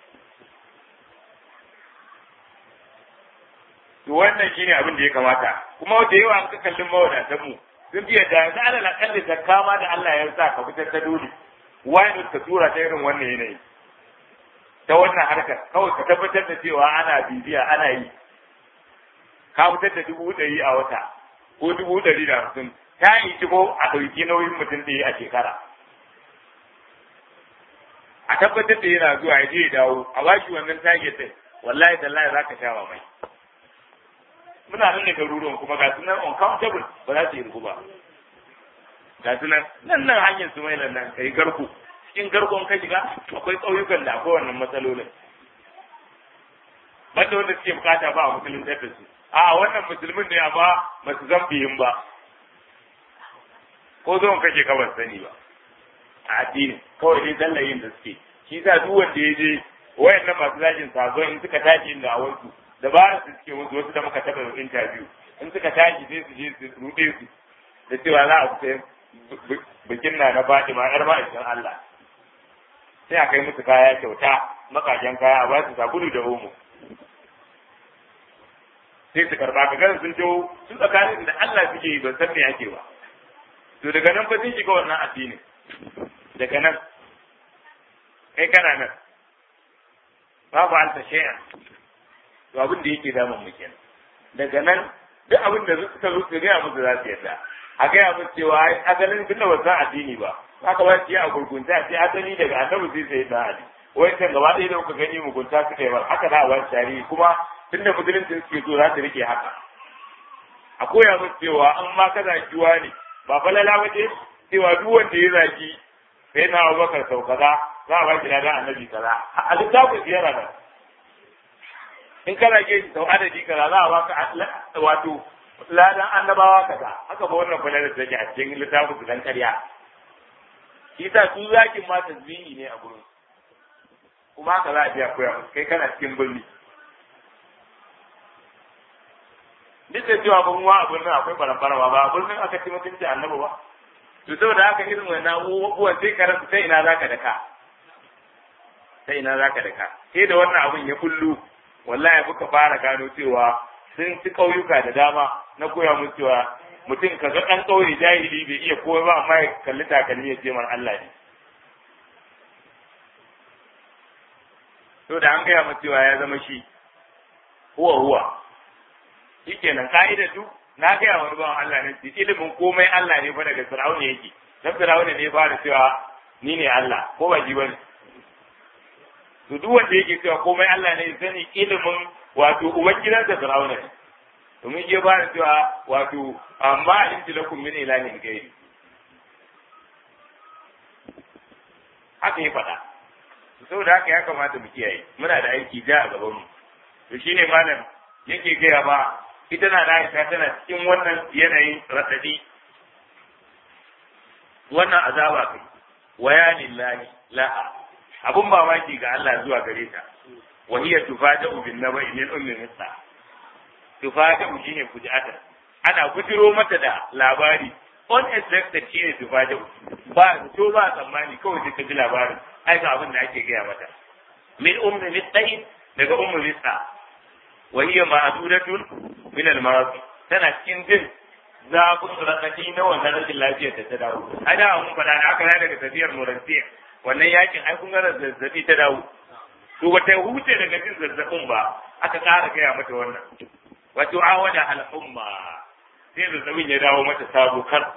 to wannan shine abin da ya kamata kuma da yawa an ka kallon mawadatan mu sun fiye da yanzu alal akalli zakka ma da Allah ya sa ka fitar ta dole wani ka tura ta irin wannan yanayi ta wannan harkar kawai ka tabbatar da cewa ana bibiya ana yi ka fitar da dubu ɗari a wata ko dubu ɗari da hamsin ta yi shigo a ɗauki nauyin mutum ɗaya a shekara a tabbatar da yana zuwa ya je ya dawo a bashi wannan target ɗin wallahi tallahi za ka sha mamai muna nan ne garuruwan kuma ga sunan uncountable ba za su yi ba ga sunan nan nan hanyar su mai nan kai garku cikin garkon ka shiga akwai ƙauyukan da akwai wannan matsalolin banda wanda suke bukata ba a musulun da su a wannan musulmin ne amma ba su zan biyin ba ko zuwan kake ka ban sani ba a addini kawai dai tallayin da suke shi sa duk wanda ya je wayannan masu zagin sabon in suka tashi inda a wasu dabarar su suke wasu wasu da muka taɓa interview in suka tashi sai su je su ruɗe su da cewa za a sai bikin na na Fatima yar ma'aikin Allah sai a kai musu kaya kyauta makajen kaya a ba su sabulu da omo sai su karba ka ganin sun jo su tsakanin da Allah suke yi ban san me ake ba to daga nan fa sun shiga wannan addini daga nan kai kana nan babu alta shay'an to abin da yake damun mu kenan daga nan duk abin da suka zo su gaya musu za su yarda a gaya musu cewa ai asalin tun da ba san addini ba haka ba su a gurgunta sai asali daga annabi sai sai na ali wai kan gaba ɗaya da kuka gani mugunta suka yi ba haka za a ba tarihi kuma tunda musulunci suke so za su rike haka a koya musu cewa an ma ka zakiwa ne ba falala ba ce cewa duk wanda ya zaki sai na abubakar sau kaza za a ba shi ladan annabi kaza a littafin ziyara nan in kana ke sau adadi kaza za a baka wato ladan annabawa kaza haka ba wannan falala da take a cikin littafin su dan karya shi sa su zakin ma tasbihi ne a gurin kuma haka za a biya koya musu kai kana cikin birni duk da cewa ban wa a birnin akwai barambara ba a birnin aka ci mutunci annabi ba to saboda haka irin wannan abubuwan sai ka rasa sai ina zaka daka sai ina zaka daka sai da wannan abun ya kullu wallahi muka fara gano cewa sun ci ƙauyuka da dama na koya musu cewa mutum ka ga ɗan ƙauye jahili bai iya kowa ba amma ya kalli takalmi ya ce man Allah ne to da an gaya masa cewa ya zama shi huwa huwa shikenan ka'idar duk na gaya wani bawan Allah ne ilimin komai Allah ne fa daga Fir'auna yake dan Fir'auna ne fara cewa ni ne Allah ko ba ji bane to duk wanda yake cewa komai Allah ne sani ilimin wato ubangidansa Fir'auna ne domin ya fara cewa wato amma in ji lakum min ilahin gairi haka ya faɗa saboda haka ya kamata mu kiyaye muna da aiki ja a gaban mu to shine malam yake gaya ba ita na da Aisha tana cikin wannan yanayin radadi wannan azaba kai waya lillahi laha abun mamaki ga Allah zuwa gare ta wa hiya tufada'u bin naba'i min ummi musa tufada'u shine fuji'ata ana gujiro mata da labari unexpected shine tufada'u ba to ba tsammani kawai sai ka ji labarin ai ga abin da ake gaya mata min ummi musa daga ummi musa wa hiya ma'dudatun min al-marad tana cikin jin zafin rakati na wannan rashin lafiyar da ta dawo a da mun faɗa da aka daga tafiyar murantiya wannan yakin ai kun ga zazzabi ta dawo to bata huce daga jin zazzabin ba aka ƙara gaya mata wannan wato awada hal umma sai zazzabin ya dawo mata sabo kar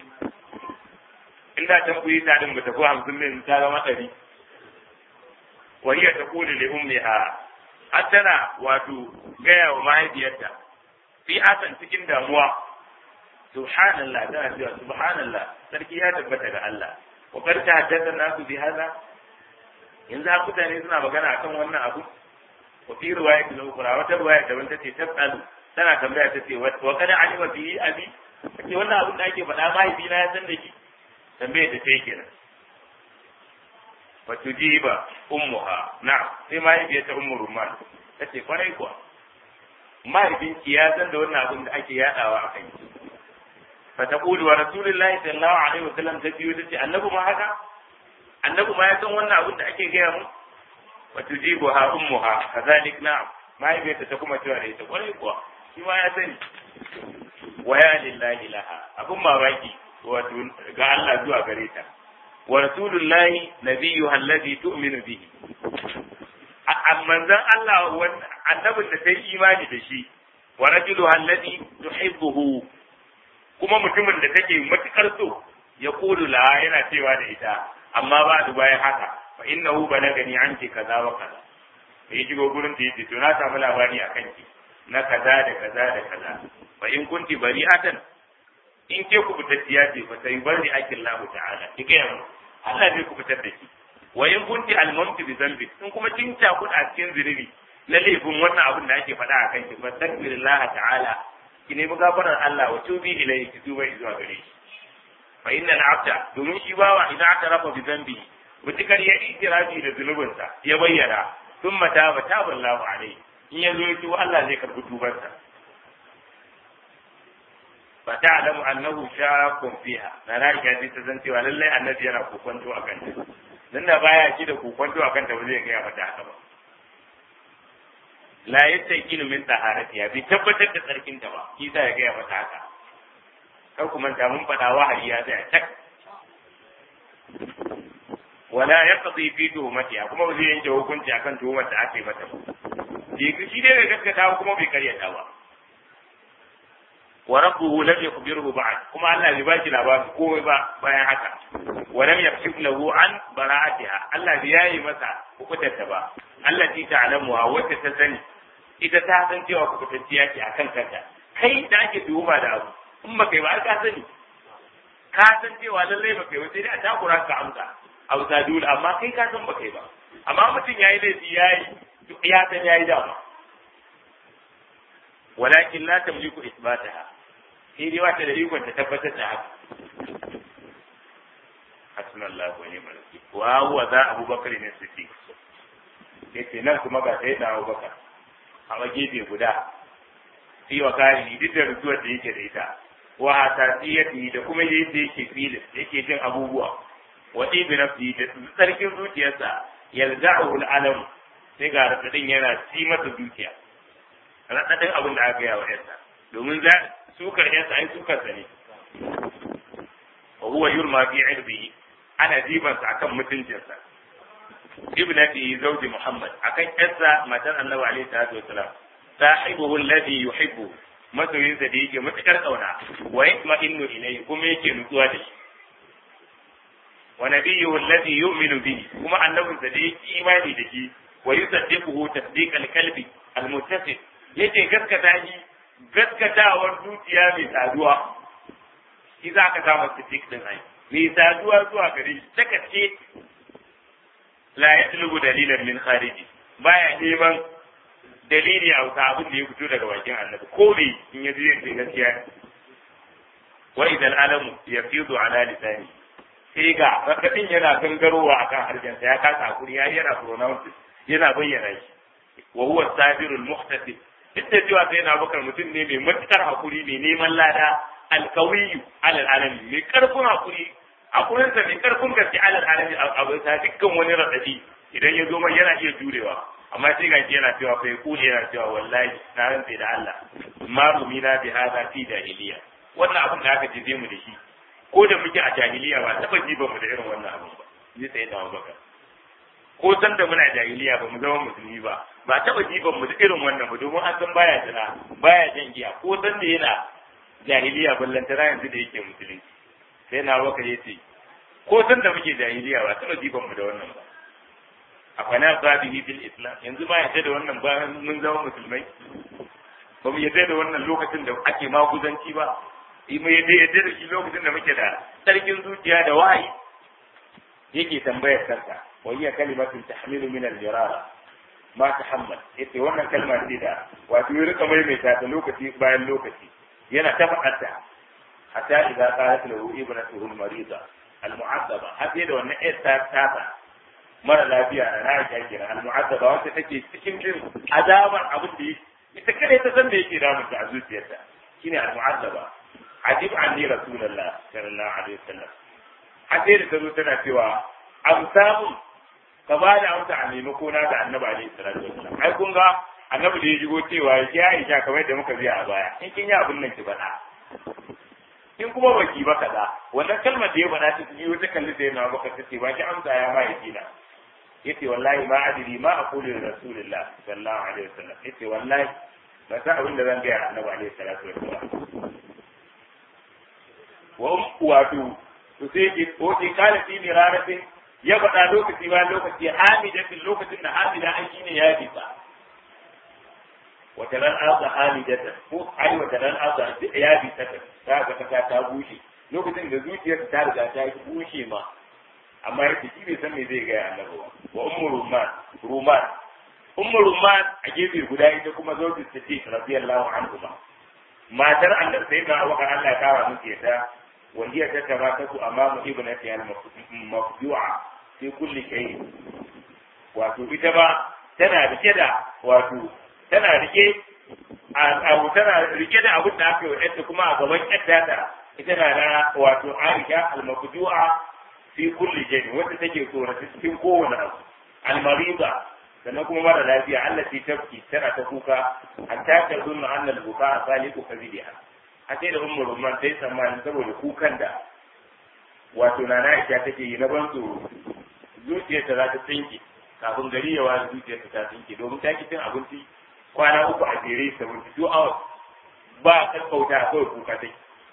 inda ta kuyi ta din bata ko hamsin min ta zama ɗari wa hiya taqulu li ummiha hattana wato gaya wa mahaifiyarta fi asan cikin damuwa subhanallah tana cewa subhanallah sarki ya tabbata ga Allah wa kar ta haddasa nasu bi hada yanzu har mutane suna magana akan wannan abu wa fi riwayat al-ukhra wata riwaya daban tace tasalu tana tambaya tace wa kada alima bihi abi kace wannan abin da ake faɗa mahaifi na ya san da shi tambaye ta sai kenan wa tujiba ummuha na'am sai mahaifiyar ta ummu rumman tace kwarai kuwa mahaifinki ya san da wannan abin da ake yadawa a kai fa taqulu wa rasulullahi sallallahu alaihi wasallam ta biyu tace annabi ma haka annabi ma ya san wannan abin da ake gaya mu wa tujibuha ummuha kadhalik na'am mahaifiyarta ta kuma cewa da ita kwarai kuwa shi ma ya sani wa ya lillahi laha abun mamaki wato ga Allah zuwa gare ta wa rasulullahi nabiyyu allazi tu'minu bihi manzon Allah annabin da ta yi imani da shi wa rajulu allazi tuhibbuhu kuma mutumin da take matukar so ya kulu la yana cewa da ita amma ba da bayan haka fa innahu balagani anki kaza wa kaza sai shigo gurin da yace to na samu labari akan ki na kaza da kaza da kaza fa in kunti bari'atan in ke ku fitacciya ce fa sai bari akin Allah ta'ala ki ga mu Allah zai ku fitar da ki wa in kunti almamti bi zambi in kuma kin ta ku a cikin ziriri na laifin wannan abin da ake faɗa akan ki fa takbirillah ta'ala ki nemi gafarar Allah wa tubi ilayhi ki tuba zuwa gare shi fa innal abda domin shi bawa idan aka rafa bi zambi mutukar ya itirafi da zunubinsa ya bayyana sun mata ba ta ballahu alai in ya zo ya tuba Allah zai karbi tubarsa fa ta'lamu annahu shakkun fiha na ra'ayi ji ta san cewa lallai annabi yana kokonto a kanta dan da baya shi da kokonto a kanta ba zai ga mata haka ba la yastaqinu min taharatiha bi tabbatar da tsarkinta ba kisa ya ga mata haka kar ku manta mun faɗa wahayi ya tsaya tak wala yaqdi fi tuhmatiha kuma ba zai yanke hukunci akan tuhumar da aka yi mata ba shi dai bai gaskata kuma bai karyata ba wa rabbuhu lam yukhbirhu ba'd kuma Allah bai bashi labarin komai ba bayan haka wa lam yakshif lahu an bara'atiha Allah bai yayi masa hukutar ta ba Allah ti ta'lamu wa wacce ta sani ita ta san cewa hukutacciya ce akan kanta kai da ake tuhuma da abu in ba kai ba ka sani ka san cewa lallai ba kai ba sai dai a takura ka amsa hausa dole amma kai ka san ba kai ba amma mutum yayi laifi yayi ya san yayi dama walakin la tamliku isbataha sai dai wata da ikon ta tabbatar da haka hasbunallahu wa ni'mal wakeel wa huwa za abubakar ne siddiq yace nan kuma ga sai da abubakar a gefe guda fi wa kari duk da rutuwar da yake da ita wa hasasiyati da kuma yadda yake filin yake jin abubuwa wa ibi nafsi da tsarkin zuciyarsa yalza'u al-alam sai ga radadin yana ci masa zuciya radadin abin da aka yi wa yarsa domin za sukar yarsa ai sukar sa ne wa huwa yurma fi irbihi ana jiban sa akan mutuncinsa ibnati zawji muhammad akan yarsa matar annabi alaihi salatu wasalam sahibuhu alladhi yuhibbu masoyinsa da yake matukar kauna wa yatma'innu ilayhi kuma yake nutsuwa da shi wa nabiyyuhu alladhi yu'minu bihi kuma annabinsa da yake imani da shi wa yusaddiquhu tasdiqal kalbi almuttasil yake gaskata shi gaskatawar zuciya mai saduwa shi za ka samu siddiq din ai mai saduwa zuwa gare shi ta kace la yatlubu dalilan min khariji baya neman dalili a wuta abin da ya fito daga bakin annabi ko ne in ya je sai gaskiya wa idan alamu yafidu ala lisani sai ga rakadin yana gangarowa akan harshensa ya kasa hakuri ya yana pronounce yana bayyana shi wa huwa sabirul muhtasib duk da cewa sai na bakar mutum ne mai matukar hakuri mai neman lada alkawiyu alal alami mai karfin hakuri hakurinsa mai karfin gaske alal alami a bisa dukkan wani radadi idan ya zo mai yana iya jurewa amma sai ga yana cewa fa yaqulu yana cewa wallahi na rantse da Allah ma rumina bi hada fi jahiliya wannan abin da aka jefe mu da shi ko da muke a jahiliya ba taba jiba mu da irin wannan abin ba ni sai da baka ko san da muna jahiliya ba mu zama musulmi ba ba taba jiban mu da irin wannan ba domin an san baya jira baya jan giya ko san da yana jahiliya ballantana yanzu da yake musulunci sai na baka yace ko san da muke jahiliya ba taba jiban mu da wannan ba afana babihi bil islam yanzu ba yadda da wannan ba mun zama musulmai ba mu yadda da wannan lokacin da ake maguzanci ba mu yadda yadda da shi lokacin da muke da sarkin zuciya da wahayi yake tambayar kanka wa hiya kalimatun tahmilu min al-jirara ma tahammal yace wannan kalma ce da wato ya rika maimaita ta lokaci bayan lokaci yana ta faɗarta hatta idza qalat lahu ibnatuhu al-marida al-mu'azzaba har sai da wannan ƴar ta tata mara lafiya da na aisha kenan al-mu'azzaba wacce take cikin jin azabar abin da ita kada ta san da yake damunta a zuciyarta shine al-mu'azzaba ajib anni rasulullah sallallahu alaihi wasallam har sai da ta zo tana cewa an samu ka ba da amsa a maimako na da annabi alaihi salatu wasallam ai kun ga annabi da ya shigo cewa ya Aisha kamar da muka biya a baya in kin yi abin nan ki faɗa in kuma baki ba kaza wannan kalmar da ya faɗa ta biyu ta kalli sai na baka ta ce ba ki amsa ya ma yake na yace wallahi ma adri ma aqulu li rasulillah sallallahu alaihi wasallam yace wallahi ba sa abin da zan ga annabi alaihi salatu wasallam wa wato to sai ki ko ki kala fi miraratin ya faɗa lokaci bayan lokaci hamidatin lokacin da hamida an shine ya bisa wata ran arza hamidatan ko ai wata ran arza ya bisa ta ta ga kasa ta bushe lokacin da zuciyarsa ta riga ta yi bushe ma amma yake shi bai san me zai gaya annabi ba wa ummu rumman rumman ummu rumman a gefe guda ita kuma zauji siddiq radiyallahu anhu matar annabi sai ga waka Allah ya kawo muke ta وهي تتراكز أمام ابنتها المفجوعة في كل شيء wato ita ba tana rike da wato tana rike abu tana rike da abin da aka yi wa kuma a gaban ƴarta ta ita na na wato Aisha al-mafdu'a fi kulli shay wanda take tsorata cikin kowane abu al-mariza sannan kuma mara lafiya Allah ce tafki tana ta kuka hatta ta zunna anna al-buka saliku kabidiha a sai da umar rumman sai tsammanin saboda kukan da wato na Aisha take yi na ban tsoro zuciyarta za ta tsinke kafin gari ya wani zuciyarta ta tsinke domin ta ki cin abinci kwana uku a jere 72 hours ba kakkauta kawai kuka take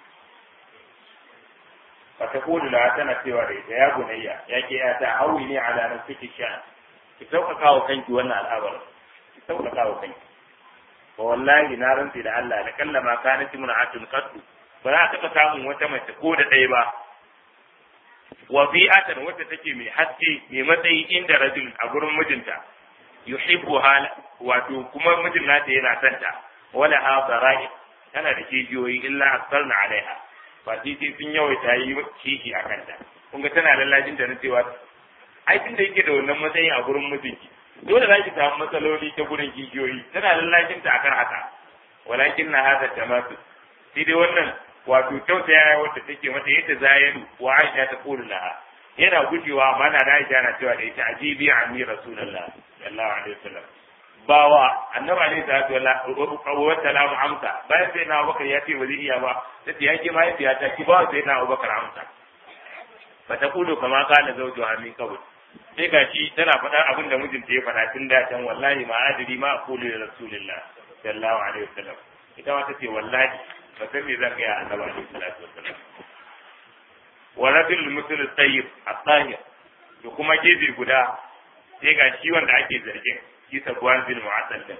fa ta kodu la tana cewa da ita ya bunayya ya ke ya ta hawi ne ala nan suke sha ki sauƙaƙa wa kanki wannan al'amarin ki sauƙaƙa wa kanki wa wallahi na rantsi da Allah da kallama kanat imra'atun qattu ba za ta taɓa samun wata mace ko da ɗaya ba wa bi'atan wacce take mai haske mai matsayi inda rajul a gurin mijinta yuhibbu hala wato kuma mijin nata yana son ta wala ha zara'i tana da kijiyoyi illa asarna alaiha ba sai sai sun yawaita yi kishi a kanta kun ga tana lallajin da na cewa ai tun da yake da wannan matsayin a gurin mijinki dole za ki samu matsaloli ta gurin kijiyoyi tana lallajin ta akan haka walakin na hada tamatu sai dai wannan wato tausaya wadda take mata yadda zayaru wa Aisha ta kulu laha yana gujewa mana da Aisha na cewa da ita ajibi anni rasulullah sallallahu alaihi wasallam bawa annabi alaihi salatu wa sallam amsa bayan sai na Abubakar ya ce ba zai iya ba sai ya ce mahaifiya ta ki ba sai na Abubakar amsa fa ta kulu kama kana zawju amin kabul sai ga shi tana faɗa abin da mijinta ya faɗa tun da can wallahi ma adri ma aqulu li rasulillah sallallahu alaihi wasallam ita ma tace wallahi ba san me zan ga annabi alaihi salatu wasallam wa rajul mutul tayyib at-tahir to kuma gefe guda sai ga shi wanda ake zargin shi sabuwan bin mu'assal din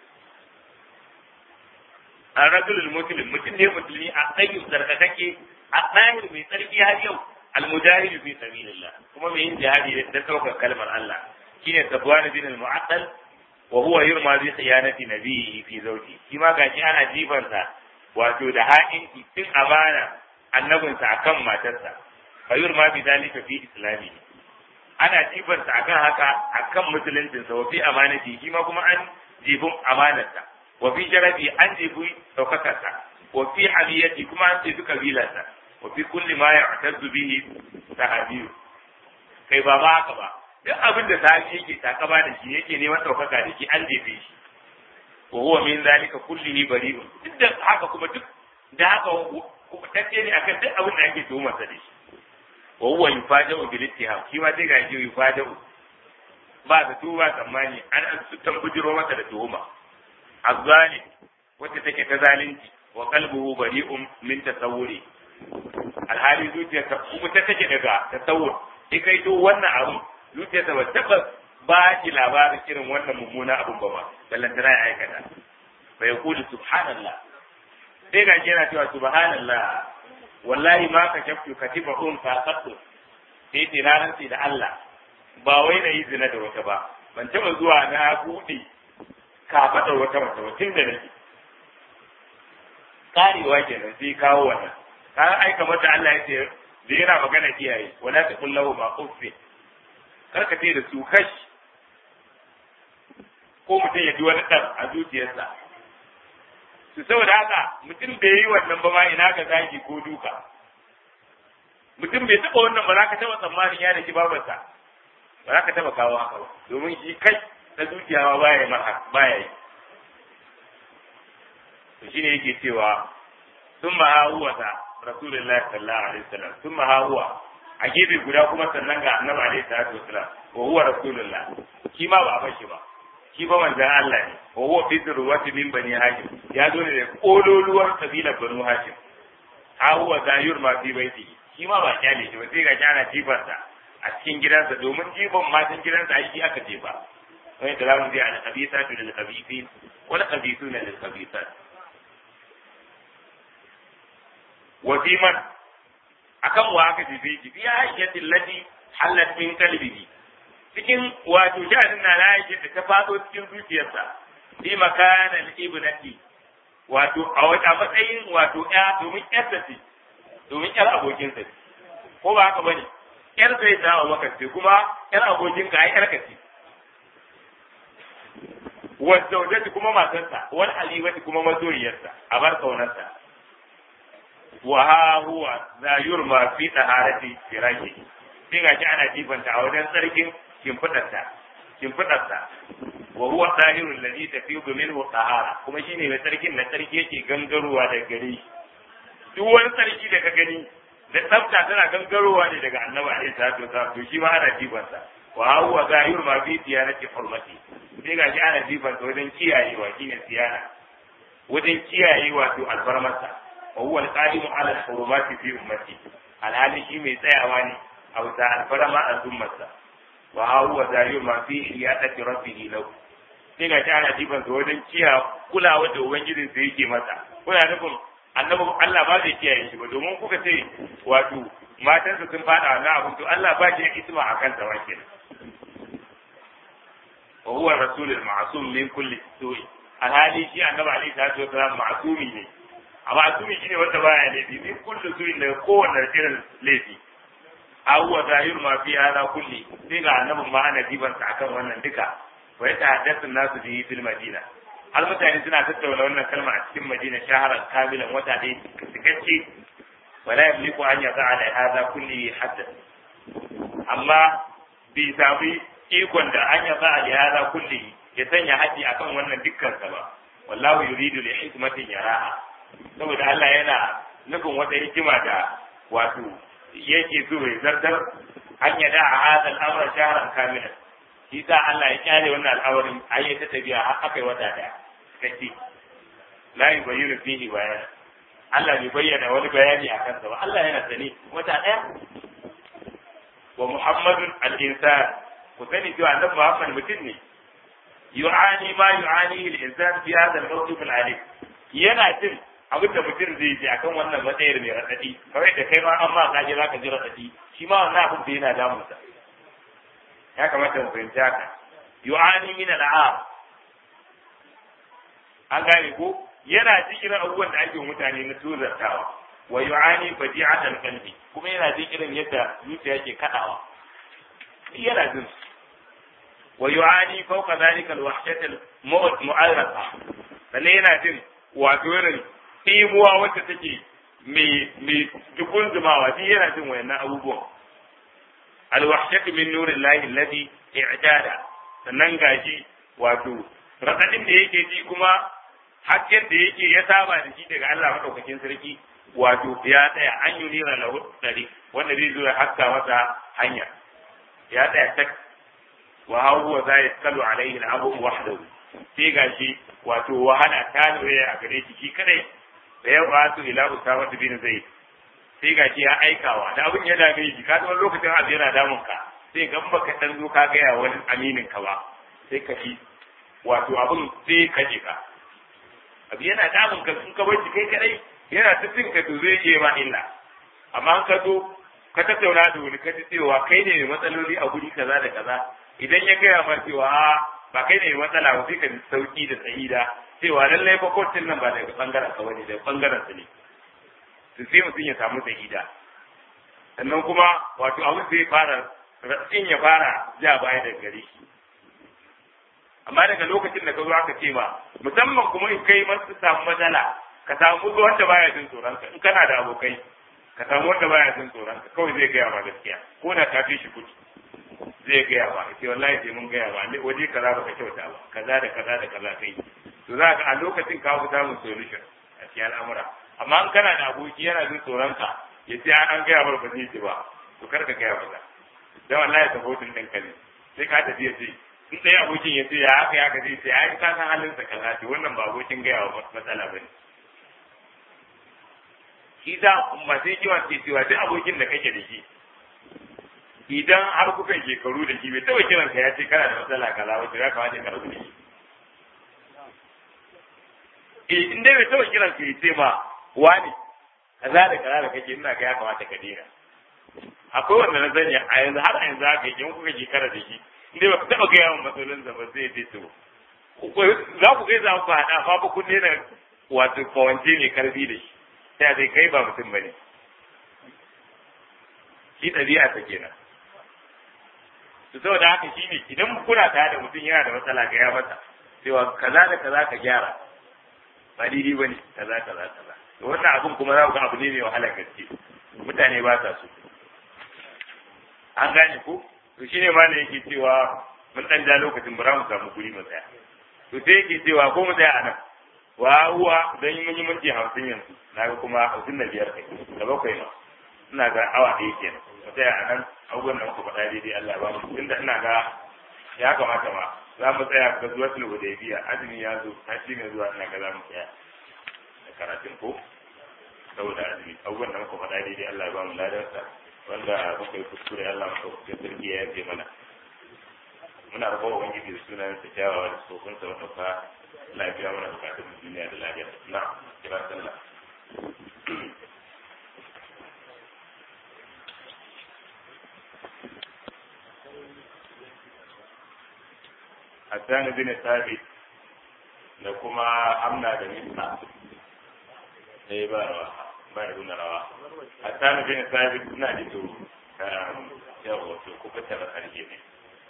an rajul muslim mutum ne musulmi a tayyib sarkakake at-tahir mai tsarki har yau al-mujahid fi sabilillah kuma mai yin jihadi da saukar kalmar Allah shine sabuwan bin al-mu'assal wa huwa yurma bi khiyanati nabiyhi fi zawji shi ma gashi ana jibansa wato da ha'inci tun amana annabinsa akan matarsa fayur ma bi dalika fi islami ana jibansa akan haka akan musuluncinsa wa fi amanati shi ma kuma an jibin amanarsa wa fi sharafi an jibi daukakarsa wa fi hamiyati kuma an jibi kabilarsa wa fi kulli ma ya'tazzu bihi sahabiyu kai ba ma haka ba duk abin da sahabi yake takaba da shi yake neman daukaka da shi an jefe shi wa huwa min zalika kullihi bari'un duk da haka kuma duk da haka kuma tace ne akan duk abin da ake tuhumar sa da shi wa huwa yufaja'u bil ittiham shi ma sai ga shi yufaja'u ba da tuba tsammani an an su tambujiro masa da tuhuma azzali wacce take ta zalunci wa qalbuhu bari'un min tasawuri alhali zuciyarsa kuma ta take daga tasawur sai kai to wannan abu zuciyarsa ba tabbas ba ki labarin irin wannan mummuna abun ba ma ballantana ya aikata fa yaqulu subhanallah sai ga yana cewa subhanallah wallahi ma ka shaftu katiba un fa qattu sai ce na rantsi da Allah ba wai na yi zina da wata ba ban taɓa zuwa na buɗe kafaɗar wata mace ba tun da nake karewa kenan sai kawo wannan ka aika mata Allah ya ce da yana magana iyaye wala ta kullahu ma uffi kar ka ce da su kashi ko mutum ya ji wani ɗan a zuciyarsa su saboda haka mutum bai yi wannan ba ma ina ga zagi ko duka mutum bai taɓa wannan ba za ka taɓa tsammanin ya da shi babarsa ba za ka taɓa kawo haka ba domin shi kai na zuciya ma baya yi maka baya yi to shine yake cewa sun ma huwa ta rasulullahi sallallahu alaihi wasallam sun ma huwa a gefe guda kuma sannan ga annabi alaihi salatu wasallam wa huwa rasulullah shi ma ba a bashi ba shi ba manzan Allah ne wa huwa fi zurwati min bani hashim ya zo ne da kololuwar kabilar banu hashim ha huwa zayur ma fi baiti shi ma ba kyale shi ba sai ga kyana jifarsa a cikin gidansa domin jifan matan gidansa ai shi aka jefa wani da zamu je al khabithatu lil khabithin wal khabithuna lil khabithat wa fi man akan wa aka jefe shi fi ayyatin lati halat min qalbihi cikin wato sha'anin na layin da ta fado cikin zuciyarsa bi makanan ibnati wato a wata matsayin wato ya domin yarsa ce domin yar abokinsa ce ko ba haka bane yar sai ta wa maka ce kuma yar abokin ka ai yar ka ce wa zawjati kuma matarsa wal alibati kuma mazoyiyarsa a bar kaunarsa wa ha huwa za yurma fi taharati firashi sai ga shi ana jifanta a wajen tsarkin shimfiɗarsa shimfiɗarsa wa huwa tahirul ladhi tafidu minhu tahara kuma shine mai tsarkin na tsarki yake gangarowa daga gare shi duk wani tsarki da ka gani da tsafta tana gangarowa ne daga annabi alaihi salatu wasallam to shi ma ana jifansa wa huwa zahir ma fi tiyanati hurmati sai ga shi ana jifansa wajen kiyayewa shine tiyana wajen kiyayewa to albarmarsa wa huwa alqadimu ala alhurumati fi ummati alhali shi mai tsayawa ne a wuta alfarma a zummarsa wa huwa zahir ma fi iyadati rabbihi lahu sai ga shi ana jifansa wajen kiya kulawa da ubangijin sa yake masa kuna nufin annabi Allah ba zai kiyaye shi ba domin kuka ce wato matansa sun fada na abin to Allah ba shi isma a kansa wa kenan wa huwa rasulul ma'sum min kulli su'i alhali shi annabi alaihi salatu wasalam ma'sumi ne a ma'sumi shine wanda baya laifi min kulli su'i daga kowanne irin laifi a huwa zahir ma fi hada kulli sai ga annabin ma ana dibansa akan wannan duka wa ya tahaddathu nasu bihi fil madina har mutane suna tattauna wannan kalma a cikin madina shaharar kamilan wata ɗaya cikakke wala yamliku an yaza ala hada kulli hadda amma bai sami ikon da an yaza ala hada kulli ya sanya haji akan wannan dukkan sa ba wallahu yuridu li hikmatin yaraha saboda Allah yana nufin wata hikima da wato yake so ya zartar an yada a hada al'amura shaharar kamilan shi sa Allah ya kyale wannan al'awarin ayyata tabiya har aka yi wata daya kace la yubayyinu fihi bayana Allah bai bayyana wani bayani a kansa ba Allah yana sani wata ɗaya wa Muhammadun al-insan ku sani cewa annabi Muhammad mutum ne yu'ani ma yu'ani al-insan fi hadha al-mawqif al-alim yana jin abin da mutum zai ji akan wannan matsayar mai radadi kawai da kai ma an ma kaje zaka ji radadi shi ma wannan abin da yana damunsa ya kamata mu fahimci haka yu'ani min al-'am an gane ko yana cikin abubuwan da ake mutane na tuzartawa wa yu'ani fadi'atan qalbi kuma yana jin irin yadda zuciya ke kadawa yana jin wa yu'ani fawqa dhalika alwahshat almu'arrafa sannan yana jin wato irin imuwa wacce take mai mai dukun zumawa shi yana jin wayannan abubuwan alwahshat min nurillahi alladhi i'tada sannan gashi wato radadin da yake ji kuma hasken da yake ya saba da shi daga Allah madaukakin sarki wato ya tsaya an yi nira lahu dari wanda zai zo ya haska masa hanya ya tsaya tak wa huwa za ya tsalu alaihi al-abu wahdahu sai gashi wato wahala ta lura a gare shi shi kadai da ya wato ila usama bin zaid sai gashi ya aikawa da abin ya dame shi ka wani lokacin abu yana damun ka sai gan baka dan zo ka gaya wani aminin ka ba sai ka ji wato abin sai ka je ka abu yana damun ka sun ka bar kai kadai yana ta cin ka to zai je ma illa amma an ka zo ka tattauna da wani ka ji cewa kai ne mai matsaloli a guri kaza da kaza idan ya gaya ma cewa ba kai ne mai matsala ba sai ka ji sauki da sa'ida cewa lallai fa kotun nan ba daga bangaren ka bane daga bangaren su ne to sai mutum ya samu sa'ida sannan kuma wato abin zai fara ratsin ya fara ja baya daga gare shi amma daga lokacin da ka zo aka ce ma musamman kuma in kai masu samu matsala ka samu wanda baya jin tsoron ka in kana da abokai ka samu wanda baya jin tsoron ka kawai zai gaya ma gaskiya ko da ka fi shi kuɗi zai gaya ma ce wallahi sai mun gaya ma waje kaza ba ka kyauta ba kaza da kaza da kaza kai to za ka a lokacin ka fi samun solution a cikin al'amura amma in kana da aboki yana jin tsoron ka ya ce an gaya mar ba zai ji ba to kar ka gaya ba dan wallahi sabotin ɗin ka ne sai ka tafi ya ce in ɗaya abokin ya ce ya haka ya gaji sai ai ka san halin sa kaza ce wannan ba abokin gaya wa matsala bane shi da masu kiwon ke cewa duk abokin da kake da shi idan har kuka shekaru da shi bai taɓa kiran ka ya ce kana da matsala kaza wacce ya kamata ka rabu da shi eh in dai bai taɓa kiran ka ya ce ma wani kaza da kaza da kake ina ga ya kamata ka daina akwai wanda na sani a yanzu har a yanzu haka in kuka shekara da shi inda ba ku taɓa gaya min matsalolin da ba zai je to za ku gaisa ku haɗa fa ba kun daina wato kawance mai karfi da shi sai zai kai ba mutum ba ne shi ɗabi'a ta kenan to saboda haka shi ne idan kuna tare da mutum yana da matsala ga ya masa cewa kaza da kaza ka gyara ba daidai ba ne kaza kaza kaza to wannan abun kuma za ku ga abu ne mai wahalar gaske mutane ba sa so an gane ko to shine ma ne yake cewa mun dan ja lokacin ba za mu samu guri mu tsaya to sai yake cewa ko mu tsaya anan wa huwa dan mun yi minti hamsin yanzu na ga kuma hamsin da biyar kai da bakwai ma ina ga awa ɗaya kenan mu tsaya anan abubuwan da muka faɗa daidai Allah ba mu tunda ina ga ya kamata ma za mu tsaya ga zuwa sulhu da biya azumi ya zo tashi ne zuwa ina ga za mu tsaya da karatun ko saboda azumi abubuwan da muka faɗa daidai Allah ya ba mu ladarsa wanda muka yi kuskure Allah maka kuskure sarki ya yafe mana muna rabu wa ubangiji da sunan sa kyawawa da sokun sa wata fa lafiya mana bukatun duniya da lafiya na kira sallah Hassan bin Thabit da kuma Amna da Misa sai ba rawa ba da nuna rawa Hassan bin Thabit ina da to yawa to ku fita da karshe ne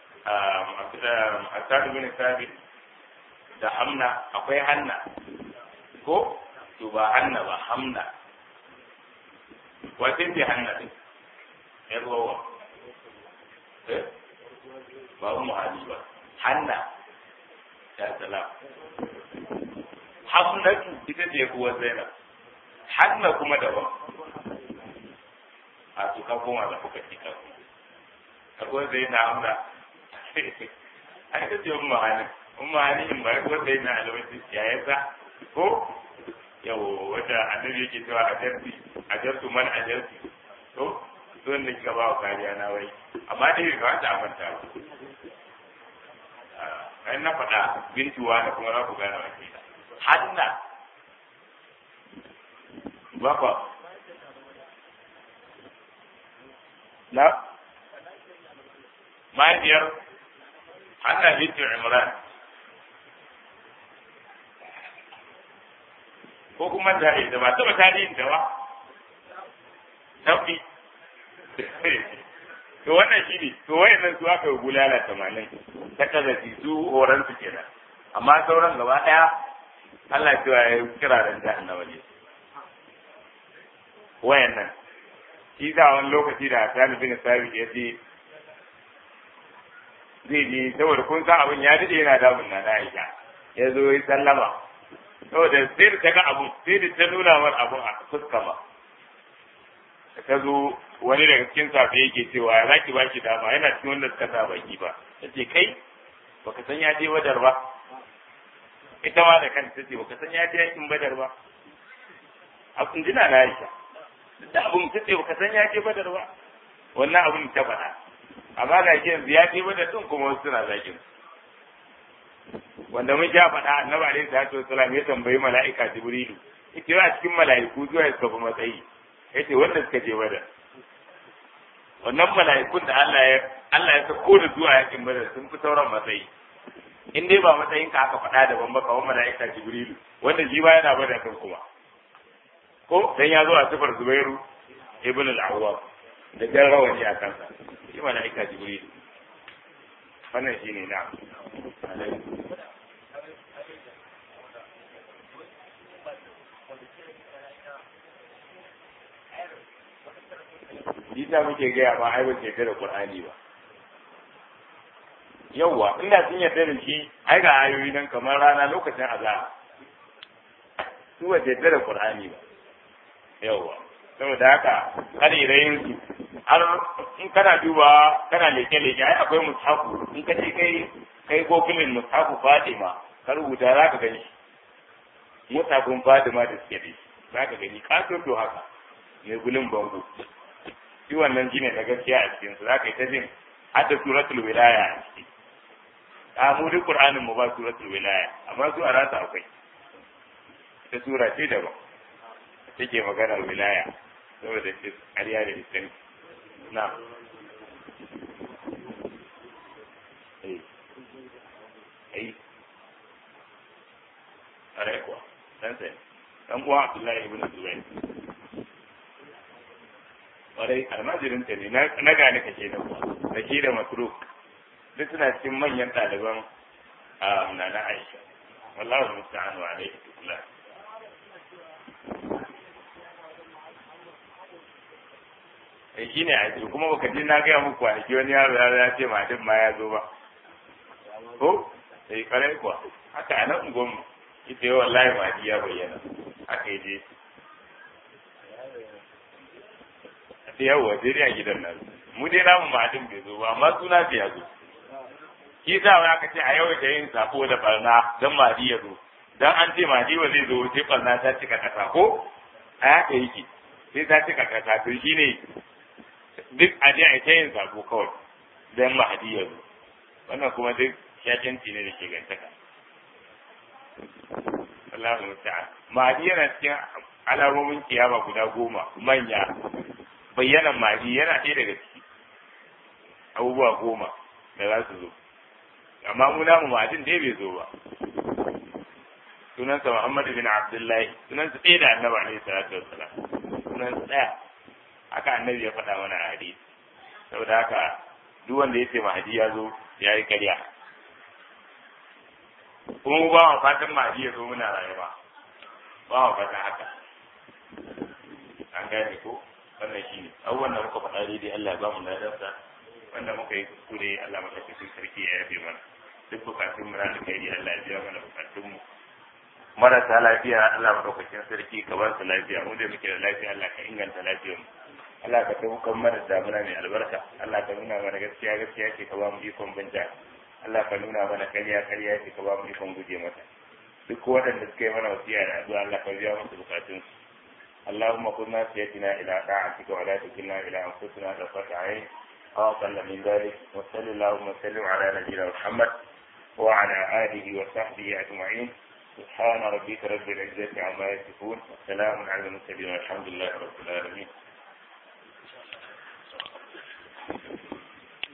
Hassan bin Thabit da Amna akwai Hanna ko to ba Hanna ba Hamna wace ce Hanna din yar wawa eh ba mu hali ba Hanna ya salam Hamnatu ita ce kuwa Zainab Hanna kuma daban a su ka koma da kuka ci kan akwai zai na amra a ita ce umma hani umma hani in bai ko zai na alwaci yayansa ko yau wata annabi yake cewa a jarti a jartu man a jarti to don da kika ba wa kariya na wai amma dai bai kamata a manta ba kai na faɗa bintuwa da kuma za ku gane wa ke hanna ba kwa na mahaifiyar hanna bintu imran ko kuma tare da ba taɓa tarihin da ba tafi to wannan shi ne to wayannan su aka yi bulala tamanin ta kazafi su horon su kenan amma sauran gaba ɗaya Allah cewa ya kira da jahannama ne wayannan shi da wani lokaci da Sani bin Sabi ya ce zai je saboda kun san abin ya dade yana damun na Aisha ya zo ya sallama saboda sai da ta ga abu sai da ta nuna mar abu a fuska ba ta zo wani daga cikin safe yake cewa ya zaki baki dama yana cikin wanda suka sa baki ba ta ce kai baka san ya je wadar ba ita ma da kanta ta ce baka san ya je yakin badar ba a kundina na Aisha da abun ta ce baka san ya je badar ba wannan abun ta faɗa amma ga shi yanzu ya je badar din kuma wasu suna zakin wanda mun sha faɗa annabi alaihi salatu wasalam ya tambayi mala'ika jibrilu ita a cikin mala'iku zuwa suka fi matsayi yace wanda suka je badar wannan mala'ikun da Allah ya Allah ya sako da zuwa yakin badar sun fi sauran matsayi in dai ba matsayin ka aka faɗa daban ba kawai mala'ika jibrilu wanda shi ba yana bada kan kuma ko dan ya zo a sifar zubairu ibn al-awwab da jan rawani a kansa shi mala'ika jibrilu wannan shine na Isa muke gaya ma ai ba ce da Qur'ani ba. Yawwa, inda sun yarda da shi, ai ga ayoyi nan kamar rana lokacin azhar. Su ba yarda da Qur'ani ba. Yawwa. Saboda haka, kada irayin su har in kana duba kana leke leke ai akwai mushafu in ka ce kai kai gogulin mushafu Fatima ka rubuta za ka gani musafin Fatima da suke da shi za ka gani ka to haka mai gulin bango shi wannan shine na gaskiya a cikin su zaka yi ta jin hadda suratul wilaya a ciki a mu duk qur'anin mu ba suratul wilaya amma su a rasa akwai ta sura ce daban take maganar wilaya saboda shi ƙarya da islam na eh eh are kuwa dan sai dan uwa Abdullahi ibn Zubair kwarai almajirin ta ne na gane ka ke da kuwa da shi da masruf duk suna cikin manyan ɗaliban a nana aisha wallahu musta'an wa alaihi tukula eh shi ne a kuma baka ji na gaya muku kwanaki wani yaro ya ce ma ma ya zo ba ko sai kwarai kuwa haka a nan gwamnu ita yi wallahi ma ya bayyana haka yi je da yawa sai dai a gidan nan mu dai namu ma'adin bai zo ba amma suna bai ya zo shi sa wani aka ce a yau da yin sako da barna don madi ya zo dan an ce madi ba zai zo sai barna ta cika kasa ko a haka yake sai ta cika kasa to shine duk a je a ta yin sako kawai don madi ya zo wannan kuma duk shakenci ne da ke gantaka Allahu musta'an madi yana cikin alamomin kiyama guda goma manya bayyanan mari yana ɗaya daga ciki abubuwa goma da za su zo amma mu namu madin dai bai zo ba sunansa Muhammad bin Abdullahi sunansa ɗaya da annabi alaihi salatu wassalam sunansa ɗaya haka annabi ya faɗa mana a hadisi saboda haka duk wanda ya ce mahadi ya zo ya yi karya kuma mu ba wa fatan mahadi ya zo muna rayuwa ba wa fatan haka an gane ko wannan shi ne abubuwan da muka faɗa daidai Allah ba mu ladarsa wanda muka yi kuskure Allah maɗaukakin sarki ya yafe mana duk bukatun mu na kai Allah ya biya mana bukatun mu marasa lafiya Allah maɗaukakin sarki ka ba su lafiya mu da muke da lafiya Allah ka inganta lafiyar mu Allah ka taukan mana damuna mai albarka Allah ka nuna mana gaskiya gaskiya ce ka ba mu ikon banja Allah ka nuna mana karya karya ce ka ba mu ikon guje mata duk waɗanda suka yi mana wasiya da addu'a Allah ka biya musu bukatunsu اللهم خذ ناسيتنا إلى طاعتك ولا تكلنا إلى أنفسنا طرفة عين أو أقل من ذلك وصل اللهم وسلم على نبينا محمد وعلى آله وصحبه أجمعين سبحان ربك رب العزة عما يصفون والسلام على المرسلين والحمد لله رب العالمين